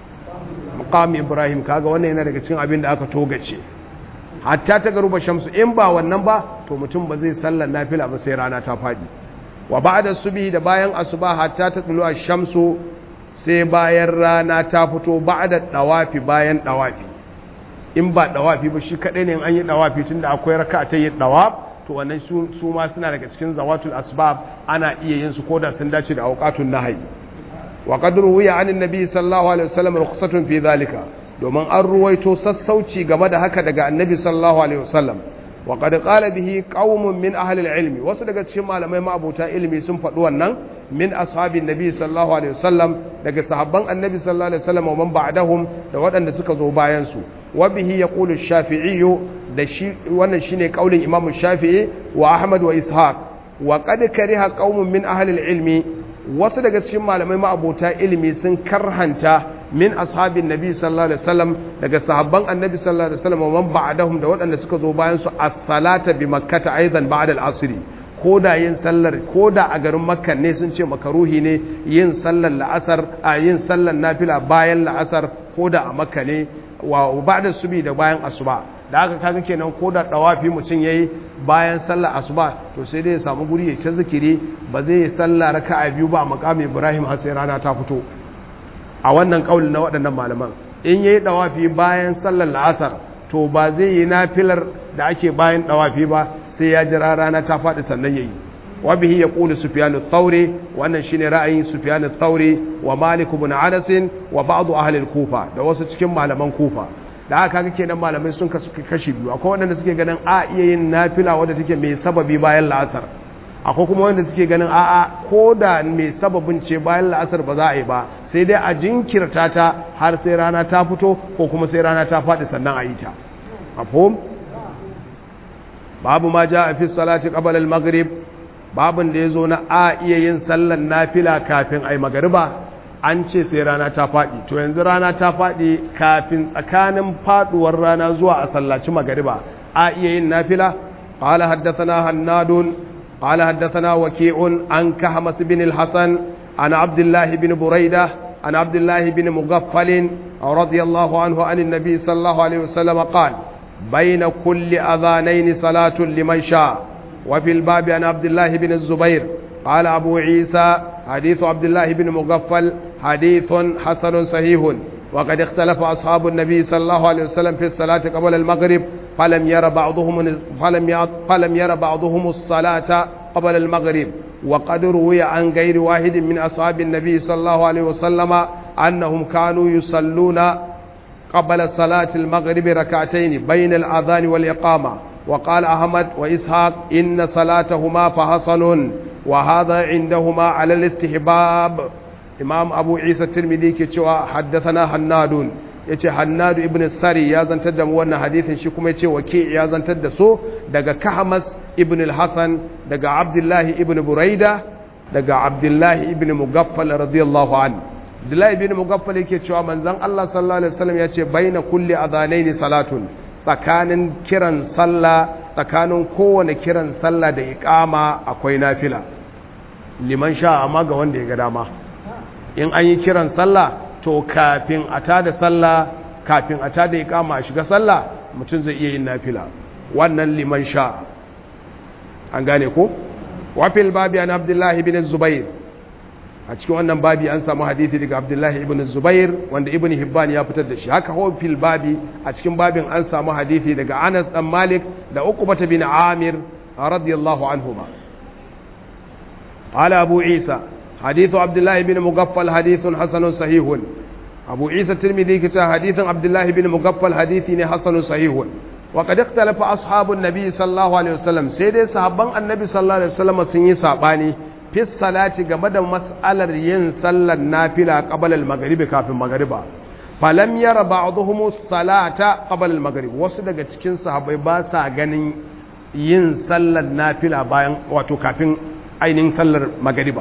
muqam ibrahim kaga wannan yana daga cikin abin da aka togace hatta ta garuba shamsu in ba wannan ba to mutum ba zai sallar nafila ba sai rana ta faɗi wa ba'da subhi da bayan asuba hatta ta tulu shamsu sai bayan rana ta fito ba'da ɗawafi bayan ɗawafi in ba ɗawafi ba shi kaɗai ne an yi ɗawafi tunda akwai raka ta yi ɗawaf to wannan su ma suna daga cikin zawatul asbab ana iya yin su koda sun dace da auqatun nahyi وقد روي عن النبي صلى الله عليه وسلم رخصة في ذلك domin an ruwaito sassauci game da haka daga annabi sallallahu alaihi wasallam wa qad qala bihi qaumun min ahli ilmi wasu daga cikin malamai ma'abuta ilimi sun faɗi wannan min ashabin nabi sallallahu alaihi wasallam daga sahabban annabi sallallahu alaihi wasallam wa man ba'dahum da waɗanda suka zo bayan su wa bihi yaqulu ash-shafi'i da shi wannan shine kaulin imam shafi'i wa ahmad wa ishaq wa qad kariha qaumun min ahli ilmi wasu daga cikin malamai ma'abota ilimi sun karhanta min ashabin nabi sallallahu alaihi wasallam daga sahabban annabi sallallahu alaihi wasallam wa man ba'dahum da waɗanda suka zo bayan su as-salata bi makkata aidan ba'da al-asr koda yin sallar koda a garin makka ne sun ce makaruhi ne yin sallar la'asar a yin sallar nafila bayan la'asar koda a makka ne wa ba'da subi da bayan asuba da haka kaga kenan ko da dawafi mutum yayi bayan sallar asuba to sai dai ya samu guri ya ta zikiri ba zai yi sallah raka'a biyu ba a makamin Ibrahim har sai rana ta fito a wannan kaulin na waɗannan malaman in yayi dawafi bayan sallar la'asar to ba zai yi nafilar da ake bayan dawafi ba sai ya jira rana ta faɗi sannan yayi wa bihi yaqulu sufyan ath-thawri wannan shine ra'ayin sufyan ath-thawri wa malik ibn anas wa ba'd ahli al-kufa da wasu cikin malaman kufa da haka kake kenan malamai sun kasu kashi biyu akwai wanda suke ganin a iya yin nafila wadda take mai sababi bayan la'asar akwai kuma wanda suke ganin a'a ko da mai sababin ce bayan la'asar ba za a yi ba sai dai a jinkirta ta har sai rana ta fito ko kuma sai rana ta faɗi sannan a yi ta mafhum babu ma ja a fi salati qabla al-maghrib babin da yazo na a iya yin sallar nafila kafin ai magariba an ce sai rana ta faɗi to yanzu rana ta faɗi kafin tsakanin faɗuwar rana zuwa a sallaci magariba a iya yin nafila qala haddathana hannadun qala haddathana waki'un an kahmas bin al-hasan an abdullah bin buraida an abdullah bin mughaffal radiyallahu anhu an an-nabi sallallahu alaihi wasallam qala bayna kulli adhanayn salatun liman sha wa fil babi an abdullah bin az-zubair qala abu isa حديث عبد الله بن مغفل حديث حسن صحيح وقد اختلف أصحاب النبي صلى الله عليه وسلم في الصلاة قبل المغرب فلم ير بعضهم فلم فلم ير بعضهم الصلاة قبل المغرب وقد روي عن غير واحد من أصحاب النبي صلى الله عليه وسلم أنهم كانوا يصلون قبل صلاة المغرب ركعتين بين الأذان والإقامة وقال أحمد وإسحاق إن صلاتهما فحسن وهذا عندهما على الاستحباب إمام أبو عيسى الترمذي كتشوى حدثنا حناد yace Hannadu ibn Sari ya zantar da mu wannan hadisin shi kuma yace Waki ya zantar da so daga Kahmas ibn al-Hasan daga Abdullahi ibn Buraida daga Abdullahi ibn Mugaffal radiyallahu anhu Abdullahi ibn Mugaffal yake cewa manzon Allah sallallahu alaihi wasallam yace baina kulli adhanaini salatun tsakanin kiran sallah tsakanin kowane kiran sallah da iqama akwai nafila liman sha amma ga wanda ya ga dama in an yi kiran sallah to kafin a tada sallah kafin a tada iqama a shiga sallah mutum zai iya yin nafila wannan liman sha an gane ko wafil babi an abdullahi ibn zubair a cikin wannan babi an samu hadithi daga abdullahi ibn zubair wanda ibn hibban ya fitar da shi haka wafil babi a cikin babin an samu hadithi daga anas dan malik da uqbata bin amir radiyallahu anhuma قال أبو عيسى حديث عبد الله بن مغفل حديث حسن صحيح أبو عيسى الترمذي كتا حديث عبد الله بن مغفل حديث حسن صحيح وقد اختلف أصحاب النبي صلى الله عليه وسلم سيدي صحابان النبي صلى الله عليه وسلم سنين صحاباني في الصلاة قبل مسألة ين صلى النافلة قبل المغرب كافي المغرب فلم ير بعضهم الصلاة قبل المغرب wasu daga cikin sahabbai ba sa ganin yin sallar nafila bayan wato kafin ainihin sallar magariba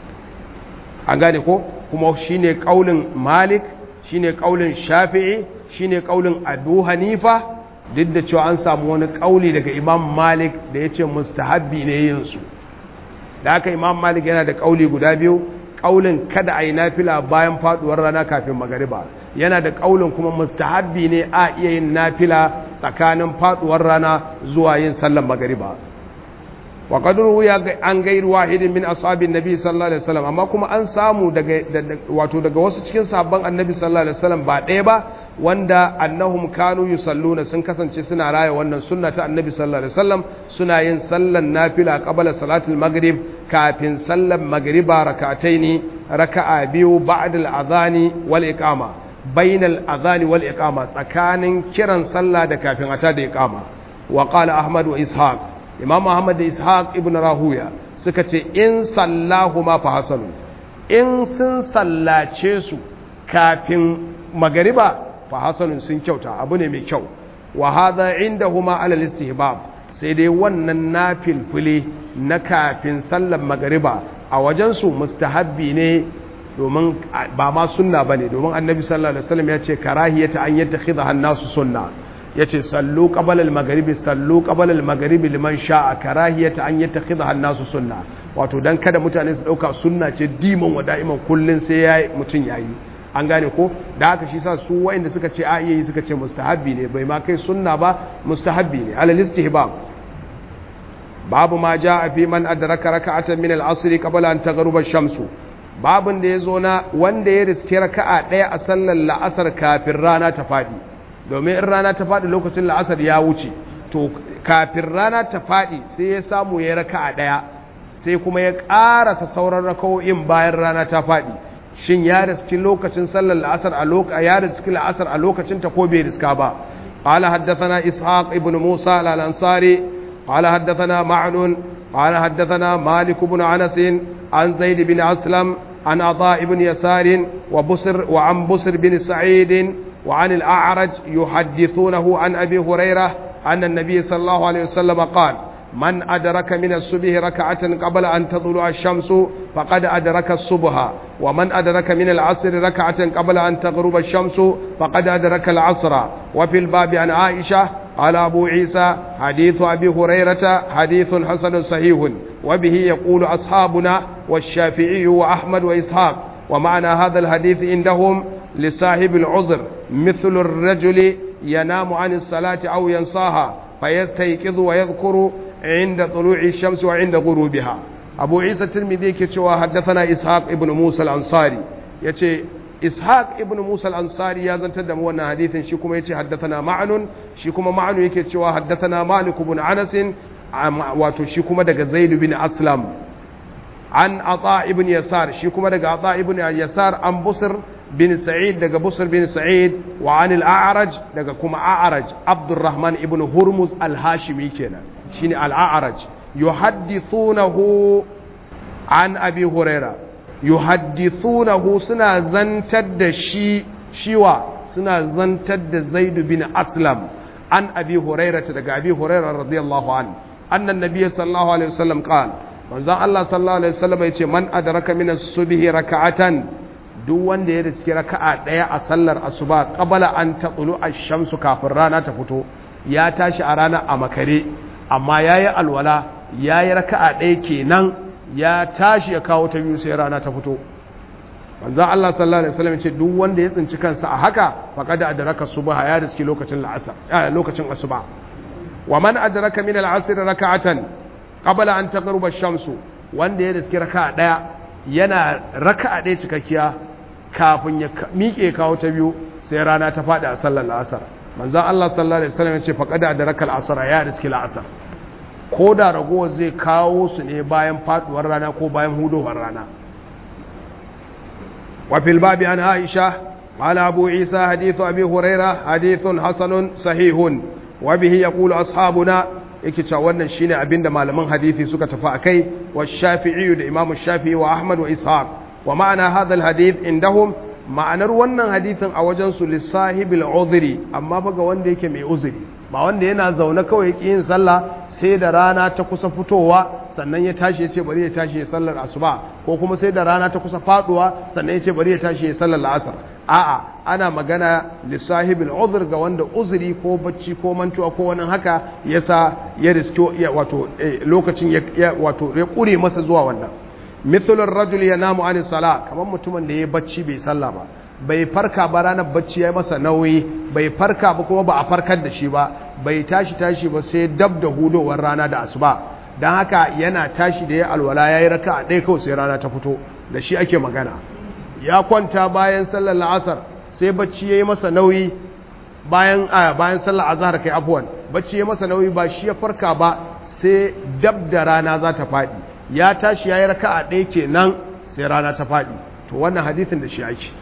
an gane ko kuma shine kaulin malik shine kaulin shafi'i shine kaulin abu hanifa duk da cewa an samu wani kauli daga imam malik da ya ce mustahabbi ne yin su da haka imam malik yana da kauli guda biyu kaulin kada a yi nafila bayan faduwar rana kafin magariba yana da kaulin kuma mustahabbi ne a iya yin nafila tsakanin faduwar rana zuwa yin sallar magariba wa qad ruwiya an gairu wahidin min ashabin nabi sallallahu alaihi wasallam amma kuma an samu daga wato daga wasu cikin sahabban annabi sallallahu alaihi wasallam ba ɗaya ba wanda annahum kanu yusalluna sun kasance suna raya wannan sunna ta annabi sallallahu alaihi wasallam suna yin sallan nafila qabla salatul maghrib kafin sallan maghriba rak'ataini raka'a biyu ba'da al-adhani wal iqama bainal adhani wal iqama tsakanin kiran sallah da kafin ata da iqama wa qala ahmad wa ishaq imam ahmad da ishaq ibn rahuya suka ce in sallahu ma fa hasanu in sun sallace su kafin magariba fa hasanun sun kyauta abu ne mai kyau wa hadha indahuma ala istihbab sai dai wannan nafilfile na kafin sallar magariba a wajen su mustahabbi ne domin ba ma sunna bane domin annabi sallallahu alaihi wasallam ya ce karahiyata an yattakhidha an-nasu sunna yace sallu qabala al-maghribi sallu qabala al-maghribi liman sha'a karahiyata an yattakhidha an-nasu sunna wato dan kada mutane su dauka sunna ce diman wa da'iman kullun sai yayi mutun yayi an gane ko da haka shi sa su wa'inda suka ce a iya yi suka ce mustahabbi ne bai ma kai sunna ba mustahabbi ne alal istihbab babu ma jaa fi man adraka raka'atan min al-asr qabla an taghruba ash-shamsu babun da yazo na wanda ya riske raka'a daya a sallar la'asar kafin rana ta fadi domin in rana ta fadi lokacin la'asar ya wuce to kafin rana ta fadi sai ya samu ya raka'a daya sai kuma ya ƙarasa sauran raka'o'in bayan rana ta fadi shin ya riski lokacin sallar la'asar a lokacin ya riski la'asar a lokacin ta ko bai riska ba قال حدثنا إسحاق ابن موسى الأنصاري قال حدثنا معن قال حدثنا مالك بن أنس عن زيد بن أسلم عن عطاء بن يسار وبصر وعن بصر بن سعيد وعن الأعرج يحدثونه عن أبي هريرة أن النبي صلى الله عليه وسلم قال من أدرك من الصبح ركعة قبل أن تطلع الشمس فقد أدرك الصبح ومن أدرك من العصر ركعة قبل أن تغرب الشمس فقد أدرك العصر وفي الباب عن عائشة قال أبو عيسى حديث أبي هريرة حديث حسن صحيح وبه يقول أصحابنا والشافعي وأحمد وإسحاق ومعنى هذا الحديث عندهم لصاحب العذر مثل الرجل ينام عن الصلاة أو ينصاها فيستيقظ ويذكر عند طلوع الشمس وعند غروبها أبو عيسى الترمذي كتشوا حدثنا إسحاق ابن موسى الأنصاري يتي إسحاق ابن موسى الأنصاري يا زنت دم وانا حديث شيكم يتي حدثنا معن شيكم معن يكي تشوا حدثنا مالك بن أنس واتو شيكم دغ زيد بن أسلم عن عطاء ابن يسار شيكم دغ عطاء ابن يسار عن بصر بن سعيد دغ بصر بن سعيد وعن الأعرج دغ كما أعرج عبد الرحمن ابن هرمز الهاشمي كنا شيني الأعرج يحدثونه عن أبي هريرة يحدثونه سنا زنتد شي شيوا سنا زنتد زيد بن أسلم عن أبي هريرة دغ أبي هريرة رضي الله عنه أن النبي صلى الله عليه وسلم قال من ذا الله صلى الله عليه وسلم يقول من أدرك من الصبح ركعة duk wanda ya riski raka'a daya a sallar asuba qabala an taqulu ash-shamsu kafin rana ta fito ya tashi a rana a makare amma yayi alwala yayi raka'a daya kenan ya tashi ya kawo ta biyu sai rana ta fito manzo Allah sallallahu alaihi wasallam ce duk wanda ya tsinci kansa a haka faqad adraka subha ya riski lokacin la'asar lokacin asuba wa man adraka min al-'asr raka'atan qabla an taghruba ash-shamsu wanda ya riski raka'a daya yana raka'a daya cikakkiya kafin ya miƙe kawo ta biyu sai rana ta faɗi a sallar la'asar manzan Allah sallallahu Alaihi wasallam ya ce faƙada da raka la'asar ya riski la'asar ko da ragowar zai kawo su ne bayan faɗuwar rana ko bayan hudowar rana wafil babi an aisha ala abu isa hadithu abi huraira hadithun hasanun sahihun wa bihi yaqulu ashabuna yake cewa wannan shine abinda malaman hadisi suka tafi akai wa shafi'i da imamu shafi'i wa ahmad wa ishaq wa ma'ana hadha alhadith indahum ma'anar wannan hadithin a wajen su lisahibil uzri amma fa ga wanda yake mai uzuri ba wanda yana zaune kawai yake yin sallah sai da rana ta kusa fitowa sannan ya tashi ya ce bari ya tashi ya sallar asuba ko kuma sai da rana ta kusa faduwa sannan ya ce bari ya tashi ya sallar la'asar a'a ana magana lissahibil uzur ga wanda uzuri ko bacci ko mantuwa ko wani haka yasa ya risko wato lokacin ya wato ya kure masa zuwa wannan mithlur rajul yanamu anis sala kamar mutumin da ya bacci bai salla ba bai farka ba ranar bacci ya masa nauyi bai farka ba kuma ba a farkar da shi ba bai tashi tashi ba sai dab da hudowar rana da asuba don haka yana tashi da ya alwala ya yi raka a ɗaya kawai sai rana ta fito da shi ake magana ya kwanta bayan sallar la'asar sai bacci ya yi masa nauyi bayan a bayan sallar azhar kai afuwan bacci ya masa nauyi ba shi ya farka ba sai dab da rana za ta faɗi ya tashi ya yi raka a ɗaya kenan sai rana ta faɗi to wannan hadithin da shi ake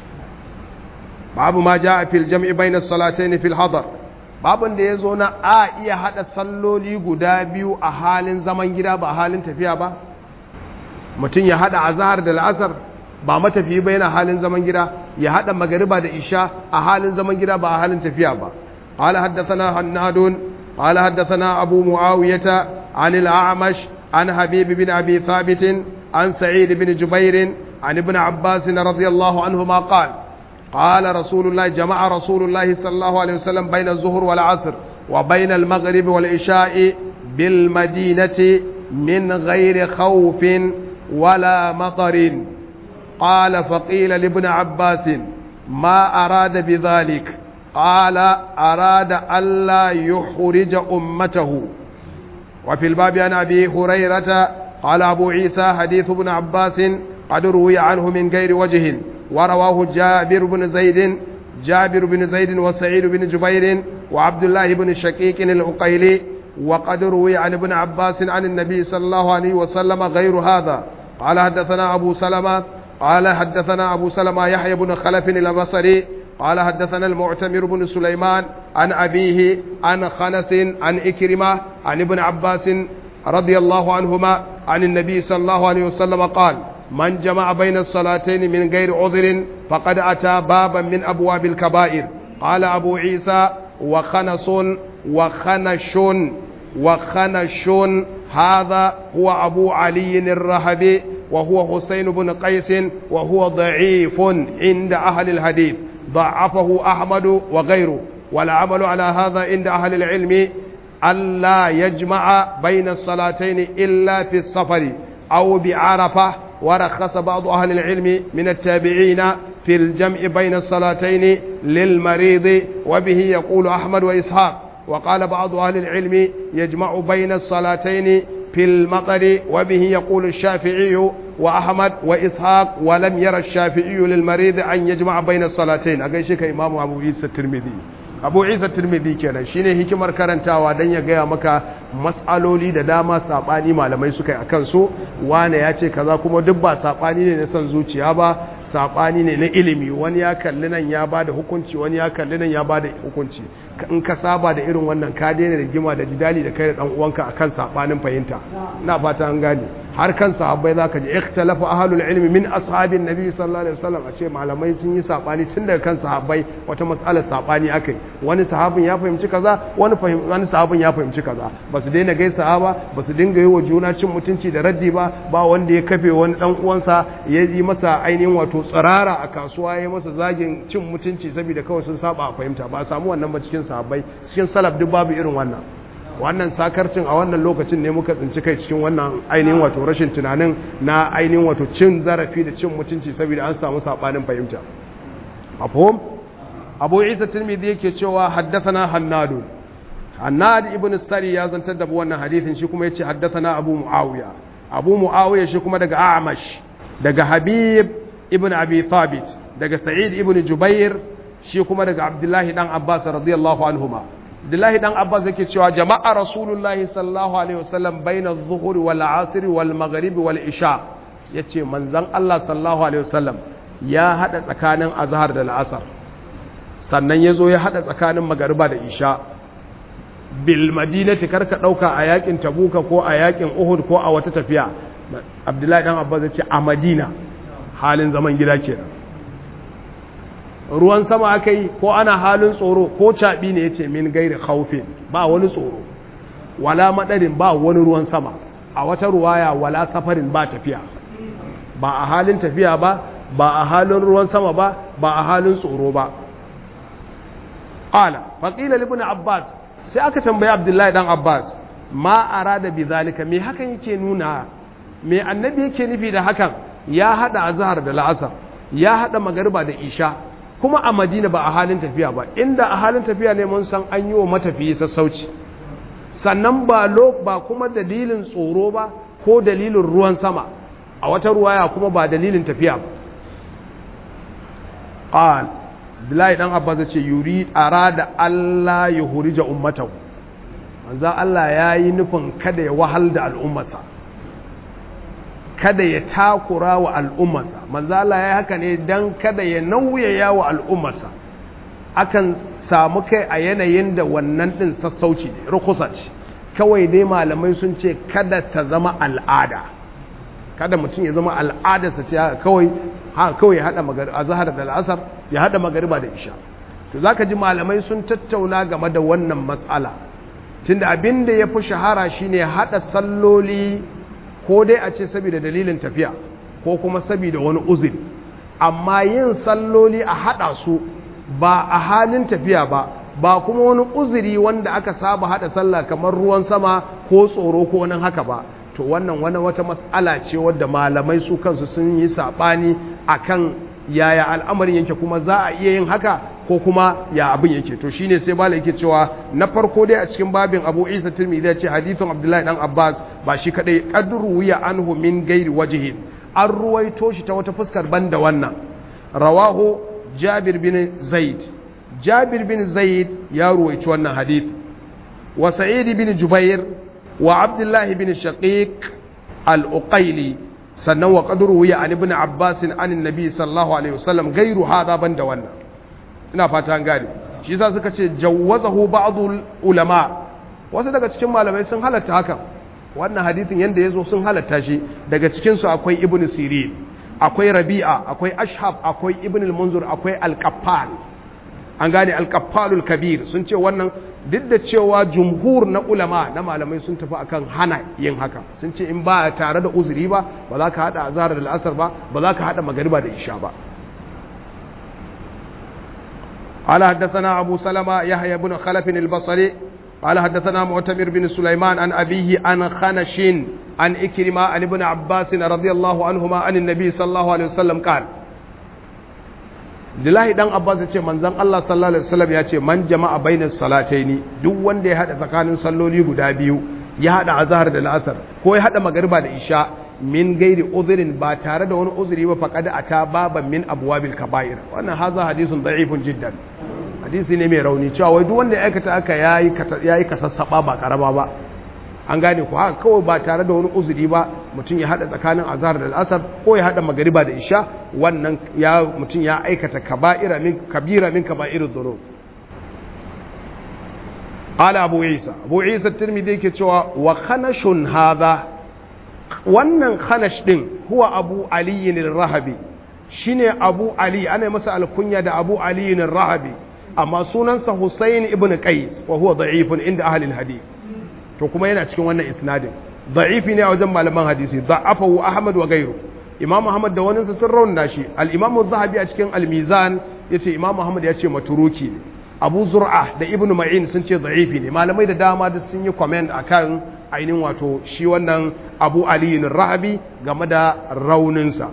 babu ma ja a fil jam'i bainas salatayn fil hadar babun da ya zo na a iya hada salloli guda biyu a halin zaman gida ba a halin tafiya ba mutum ya hada azhar da la'asar ba matafiyi ba yana halin zaman gida ya hada magariba da isha a halin zaman gida ba a halin tafiya ba قال حدثنا هناد قال حدثنا أبو معاوية عن الأعمش عن حبيب بن أبي ثابت عن سعيد بن جبير عن ابن عباس رضي الله عنهما قال قال رسول الله جمع رسول الله صلى الله عليه وسلم بين الظهر والعصر وبين المغرب والعشاء بالمدينة من غير خوف ولا مطر قال فقيل لابن عباس ما أراد بذلك قال أراد ألا يحرج أمته وفي الباب عن أبي هريرة قال أبو عيسى حديث ابن عباس قد روي عنه من غير وجه ورواه جابر بن زيد جابر بن زيد وسعيد بن جبير وعبد الله بن شقيق العقيلي وقد روي عن ابن عباس عن النبي صلى الله عليه وسلم غير هذا قال حدثنا أبو سلمة قال حدثنا أبو سلمة يحيى بن خلف البصري قال حدثنا المعتمر بن سليمان عن أبيه عن خنس عن إكرمة عن ابن عباس رضي الله عنهما عن النبي صلى الله عليه وسلم قال من جمع بين الصلاتين من غير عذر فقد أتى بابا من أبواب الكبائر قال أبو عيسى وخنس وخنش وخنش هذا هو أبو علي الرهبي وهو حسين بن قيس وهو ضعيف عند أهل الحديث ضعفه أحمد وغيره والعمل على هذا عند أهل العلم ألا يجمع بين الصلاتين إلا في السفر أو بعرفة ورخص بعض أهل العلم من التابعين في الجمع بين الصلاتين للمريض وبه يقول أحمد وإسحاق وقال بعض أهل العلم يجمع بين الصلاتين في المطر وبه يقول الشافعي وأحمد وإسحاق ولم يرى الشافعي للمريض أن يجمع بين الصلاتين أقيشك إمام أبو عيسى الترمذي abu isa turmidi kenan shine hikimar karantawa don ya gaya maka matsaloli da dama sabani malamai suka yi akan so wane ya ce kaza kuma duk ba sabani ne na son zuciya ba sabani ne na ilimi wani ya kalli nan ya bada hukunci wani ya kalli nan ya bada hukunci in ka saba da irin wannan ka daina rigima da jidali da kai da dan uwanka akan sabanin fahimta ina fata an gane har kan sahabbai zaka ji ikhtalafa ahlul ilmi min ashabin nabi sallallahu alaihi wasallam a ce malamai sun yi sabani tun daga kan sahabbai wata mas'alar sabani akai wani sahabin ya fahimci kaza wani wani sahabin ya fahimci kaza ba su daina gaisa ba ba su dinga yi wa juna cin mutunci da raddi ba ba wanda ya kafe wani dan uwansa ya yi masa ainihin wato tsirara a kasuwa ya masa zagin cin mutunci saboda kawai sun saba a fahimta ba a samu wannan ba cikin sahabbai cikin salaf duk babu irin wannan wannan sakarcin a wannan lokacin ne muka tsinci kai cikin wannan ainihin wato rashin tunanin na ainihin wato cin zarafi da cin mutunci saboda an samu sabanin fahimta mafhum abu isa tirmidhi yake cewa haddathana hannadu hannad ibn sari ya zantar da wannan hadisin shi kuma yace haddathana abu muawiya abu muawiya shi kuma daga a'mash daga habib ibn abi thabit daga sa'id ibn jubair shi kuma daga abdullahi dan abbas radiyallahu anhuma abdullahi dan abbas yake cewa jama'a rasulullahi sallallahu alaihi wasallam baina adh-dhuhr wal 'asr wal maghrib wal isha yace manzon Allah sallallahu alaihi wasallam ya hada tsakanin azhar da al'asar sannan yazo ya hada tsakanin magariba da isha bil madinati karka dauka a yakin tabuka ko a yakin uhud ko a wata tafiya abdullahi dan abbas yace a madina halin zaman gida kenan ruwan sama aka yi ko ana halin tsoro ko caɓi ne ya ce min gairi haufin ba wani tsoro wala maɗarin ba wani ruwan sama a wata ruwaya wala safarin ba tafiya ba a halin tafiya ba ba a halin ruwan sama ba ba a halin tsoro ba ƙala faƙila libin abbas sai aka tambayi abdullahi dan abbas ma arada bi zalika me hakan yake nuna me annabi yake nufi da hakan ya haɗa azhar da la'asar ya haɗa magariba da isha kuma a madina ba a halin tafiya ba inda a halin tafiya ne mun san an yi wa matafiyi sassauci sannan ba lo ba kuma dalilin tsoro ba ko dalilin ruwan sama a wata ruwaya kuma ba dalilin tafiya ba qal Abdullahi dan Abbas ce yuri arada Allah ya hurija ummatahu manzo Allah yayi nufin kada ya wahal da al'ummarsa kada ya takura wa al'ummarsa manzo Allah ya haka ne dan kada ya nauyaya wa al'ummarsa akan samu kai a yanayin da wannan din sassauci ne rukusa ce kawai dai malamai sun ce kada ta zama al'ada kada mutum ya zama al'adarsa ce kawai ha kawai ya hada magari azhar da al'asar ya hada magariba da isha to zaka ji malamai sun tattauna game da wannan mas'ala tunda abin da yafi shahara shine hada salloli ko dai a ce saboda dalilin tafiya ko kuma saboda wani uzuri amma yin salloli a hada su ba a halin tafiya ba ba kuma wani uzuri wanda aka saba hada sallah kamar ruwan sama ko tsoro ko wani haka ba to wannan wani wata mas'ala ce wadda malamai su kansu sun yi sabani akan yaya al'amarin yake kuma za a iya yin haka ko kuma ya abin yake to shine sai bala yake cewa na farko dai a cikin babin Abu Isa Tirmidhi ya ce hadithun Abdullahi dan Abbas ba shi kadai qadru ya anhu min gairi wajhin an ruwaito shi ta wata fuskar banda wannan rawahu Jabir bin Zaid Jabir bin Zaid ya ruwaito wannan hadith wa Sa'id bin Jubair wa Abdullah bin Shaqiq al-Uqayli sannan wa qadru ya an ibn Abbas an annabi sallallahu alaihi wasallam gairu hada banda wannan ina fata an gane shi yasa suka ce jawwazahu ba'dul ulama wasu daga cikin malamai sun halatta hakan wannan hadithin yanda yazo sun halatta shi daga cikin su akwai ibn sirin akwai rabi'a akwai ashhab akwai ibn al-munzur akwai al-qaffal an gane al-qaffalul kabir sun ce wannan duk da cewa jumhur na ulama na malamai sun tafi akan hana yin haka sun ce in ba tare da uzuri ba ba za ka hada azhar da al'asar ba ba za ka hada magariba da isha ba قال حدثنا أبو سلمة يحيى بن خلف البصري قال حدثنا معتمر بن سليمان عن أبيه عن خنش عن إكرمة عن ابن عباس رضي الله عنهما عن النبي صلى الله عليه وسلم قال Lillahi dan Abbas ya ce manzon Allah sallallahu alaihi wasallam ya ce man jama'a bainas salataini duk wanda ya hada tsakanin salloli guda biyu ya hada azhar da al'asar ko ya hada magariba da isha min gairi uzurin ba tare da wani uzuri ba faqad ata baban min abwabil kaba'ir wannan haza hadisun da'ifun jiddan hadisi ne mai rauni cewa wai duk wanda ya aikata aka yayi yayi kasassaba ba karama ba an gane ku haka kawai ba tare da wani uzuri ba mutum ya hada tsakanin azhar da al'asar ko ya hada magariba da isha wannan ya mutum ya aikata kaba'ira min kabira min kaba'irudh dhunub ala abu isa abu isa tirmidhi yake cewa wa khanashun hadha wannan khanash din huwa abu ali ar-rahabi shine abu ali ana masa alkunya da abu ali ar-rahabi amma sunansa husayn ibn qais wa huwa da'ifun inda ahli al-hadith to kuma yana cikin wannan isnadin da'ifi ne a wajen malaman hadisi da'afahu ahmad wa gairu imam ahmad da wani sun rauna shi al-imam az-zahabi a cikin al-mizan yace imam ahmad ya ce maturuki ne abu zur'a da ibnu ma'in sun ce da'ifi ne malamai da dama da sun yi comment akan ainihin wato shi wannan abu ali rahabi game da rauninsa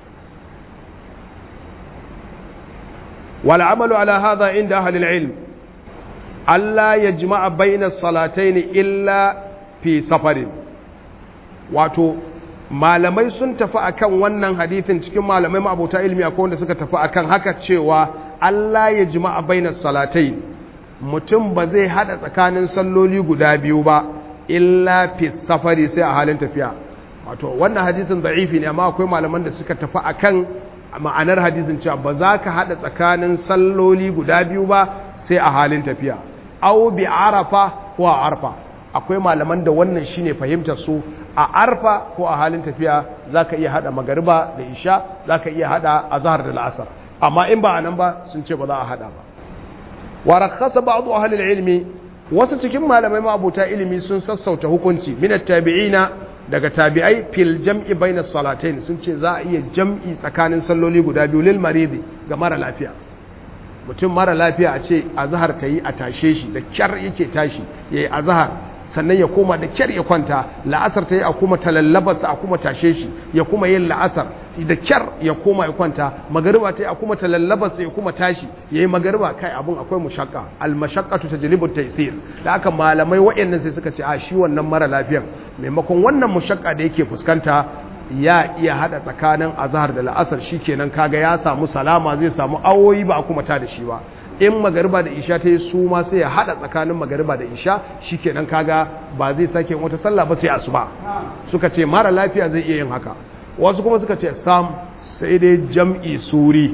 wal amalu ala hadha inda ahli al-ilm Allah ya jima'a bainar salatai ne illa fi safarin wato malamai sun tafi akan wannan hadithin cikin malamai ma'abuta ilmi akwai wanda suka tafi akan haka cewa Allah ya jima'a bainar salatai mutum ba zai hada tsakanin salloli guda biyu ba illa fi safari sai a halin tafiya wato wannan hadisin da'ifi ne amma akwai malaman da suka tafi akan ma'anar hadisin cewa ba za ka hada tsakanin salloli guda biyu ba sai a halin tafiya au bi arafa ko a arfa akwai malaman da wannan shine fahimtar su a arfa ko a halin tafiya zaka iya hada magariba da isha zaka iya hada azhar da al'asar amma in ba anan ba sun ce ba za a hada ba wa rakhasa ba'du ahli ilmi wasu cikin malamai mabuta ilimi sun sassauta hukunci min tabi'ina daga tabi'ai fil jam'i baina salatain sun ce za a iya jam'i tsakanin salloli guda biyu lil maridi ga mara lafiya mutum mara lafiya a ce azahar ta yi a tashe shi da kyar yake tashi ya yi azahar sannan ya koma da kyar ya kwanta la'asar ta yi a kuma talallabarsa a kuma tashe shi ya kuma yin la'asar da kyar ya koma ya kwanta magariba ta yi a kuma talallabarsa ya kuma tashi ya yi magariba kai abin akwai mushakka almashakkatu ta jilibin taisir da aka malamai waɗannan sai suka ce a shi wannan mara lafiyan maimakon wannan mushakka da yake fuskanta ya iya hada tsakanin azhar da la'asar shikenan kaga ya samu salama zai samu awoyi ba a kuma ta da shi ba in magariba da isha ta yi su ma sai ya hada tsakanin magariba da isha shikenan kaga ba zai sake wata sallah ba sai asuba suka ce mara lafiya zai iya yin haka wasu kuma suka ce sam sai dai jam'i suri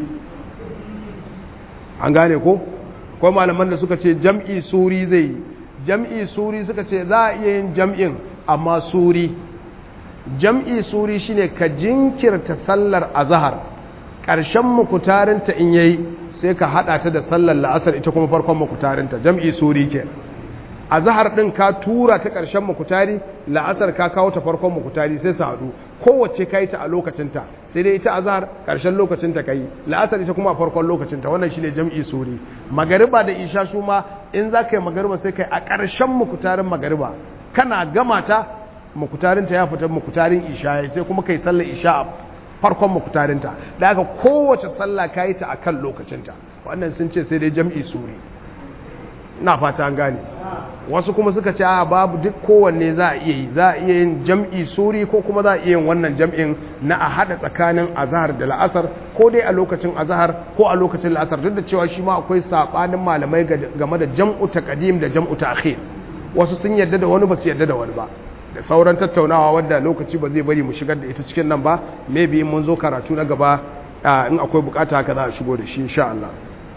an gane ko akwai malaman da suka ce jam'i suri zai yi jam'i suri suka ce za a iya yin jam'in amma suri jam'i suri shine ka jinkirta sallar azahar ƙarshen mukutarinta in yayi sai ka haɗa ta da sallar la'asar ita kuma farkon mukutarinta jam'i suri ke azahar ɗin ka tura ta ƙarshen mukutari la'asar ka kawo ta farkon mukutari sai su haɗu kowace ka yi ta a lokacinta sai dai ita azahar ƙarshen lokacinta ka yi la'asar ita kuma a farkon lokacinta wannan shine jam'i suri magariba da isha su ma in za ka yi magariba sai ka yi a ƙarshen mukutarin magariba kana gama ta mukutarinta ya fita mukutarin isha sai kuma kai sallar isha a farkon muktarinta da haka kowace sallah ka yi ta a kan lokacinta wannan sun ce sai dai jam'i suri na fata an gane wasu kuma suka ce a babu duk kowanne za a iya yi za a iya yin jam'i suri ko kuma za a iya yin wannan jam'in na a haɗa tsakanin azahar da la'asar ko dai a lokacin azahar ko a lokacin la'asar duk da cewa shi ma akwai saɓanin malamai game da jam'u ta ƙadim da jam'u ta akhir wasu sun yarda da wani ba su yarda da wani ba da sauran tattaunawa wadda lokaci ba zai bari mu shigar da ita cikin nan ba maybe in mun zo karatu na gaba in akwai bukata haka za a shigo da shi insha Allah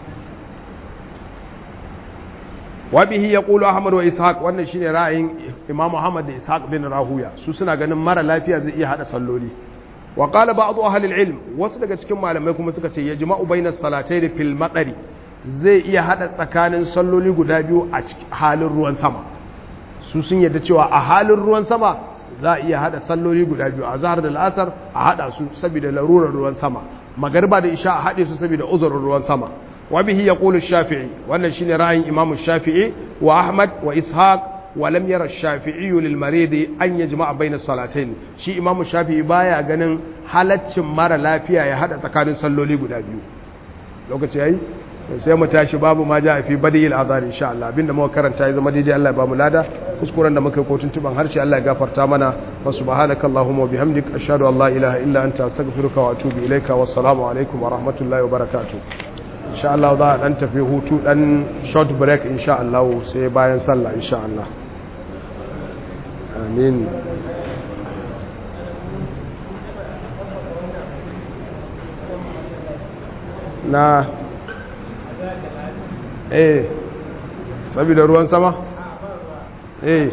wa bihi yaqulu ahmad wa ishaq wannan shine ra'ayin imam muhammad da ishaq bin rahuya su suna ganin mara lafiya zai iya hada salloli wa qala ba'd ahli al-ilm wasu daga cikin malamai kuma suka ce yajma'u bainas salatayn fil matari zai iya hada tsakanin salloli guda biyu a halin ruwan sama su sun yadda cewa a halin ruwan sama za a iya hada salloli guda biyu a zahar da la'asar a hada su saboda larurar ruwan sama magarba da isha a hade su saboda uzurin ruwan sama wa bihi yaqulu shafi'i wannan shine ra'ayin imamu shafi'i wa ahmad wa ishaq wa lam yara shafi'i lil marid an yajma'a bayna salatayn shi imamu shafi'i baya ganin halaccin mara lafiya ya hada tsakanin salloli guda biyu lokaci yayi sai mu tashi babu ma ja fi badil azar insha Allah abinda muka karanta ya zama daidai Allah ya bamu lada kuskuren da muka yi kotun tuban harshe Allah ya gafarta mana wa subhanaka allahumma wa bihamdik ashhadu an la ilaha illa anta astaghfiruka wa atubu ilaika wassalamu alaikum wa rahmatullahi wa barakatuh insha Allah za a dan tafi hutu dan short break insha Allah sai bayan sallah insha Allah amin na eh saboda ruwan sama eh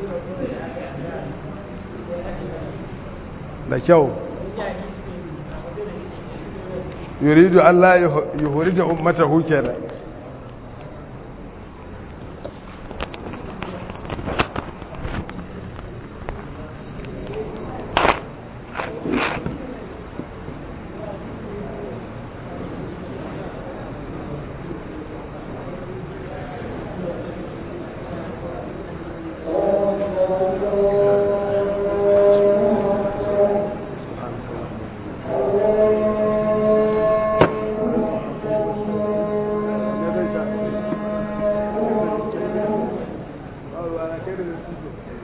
da kyau yuridu Allah yuhurija ummatahu kenan Thank you.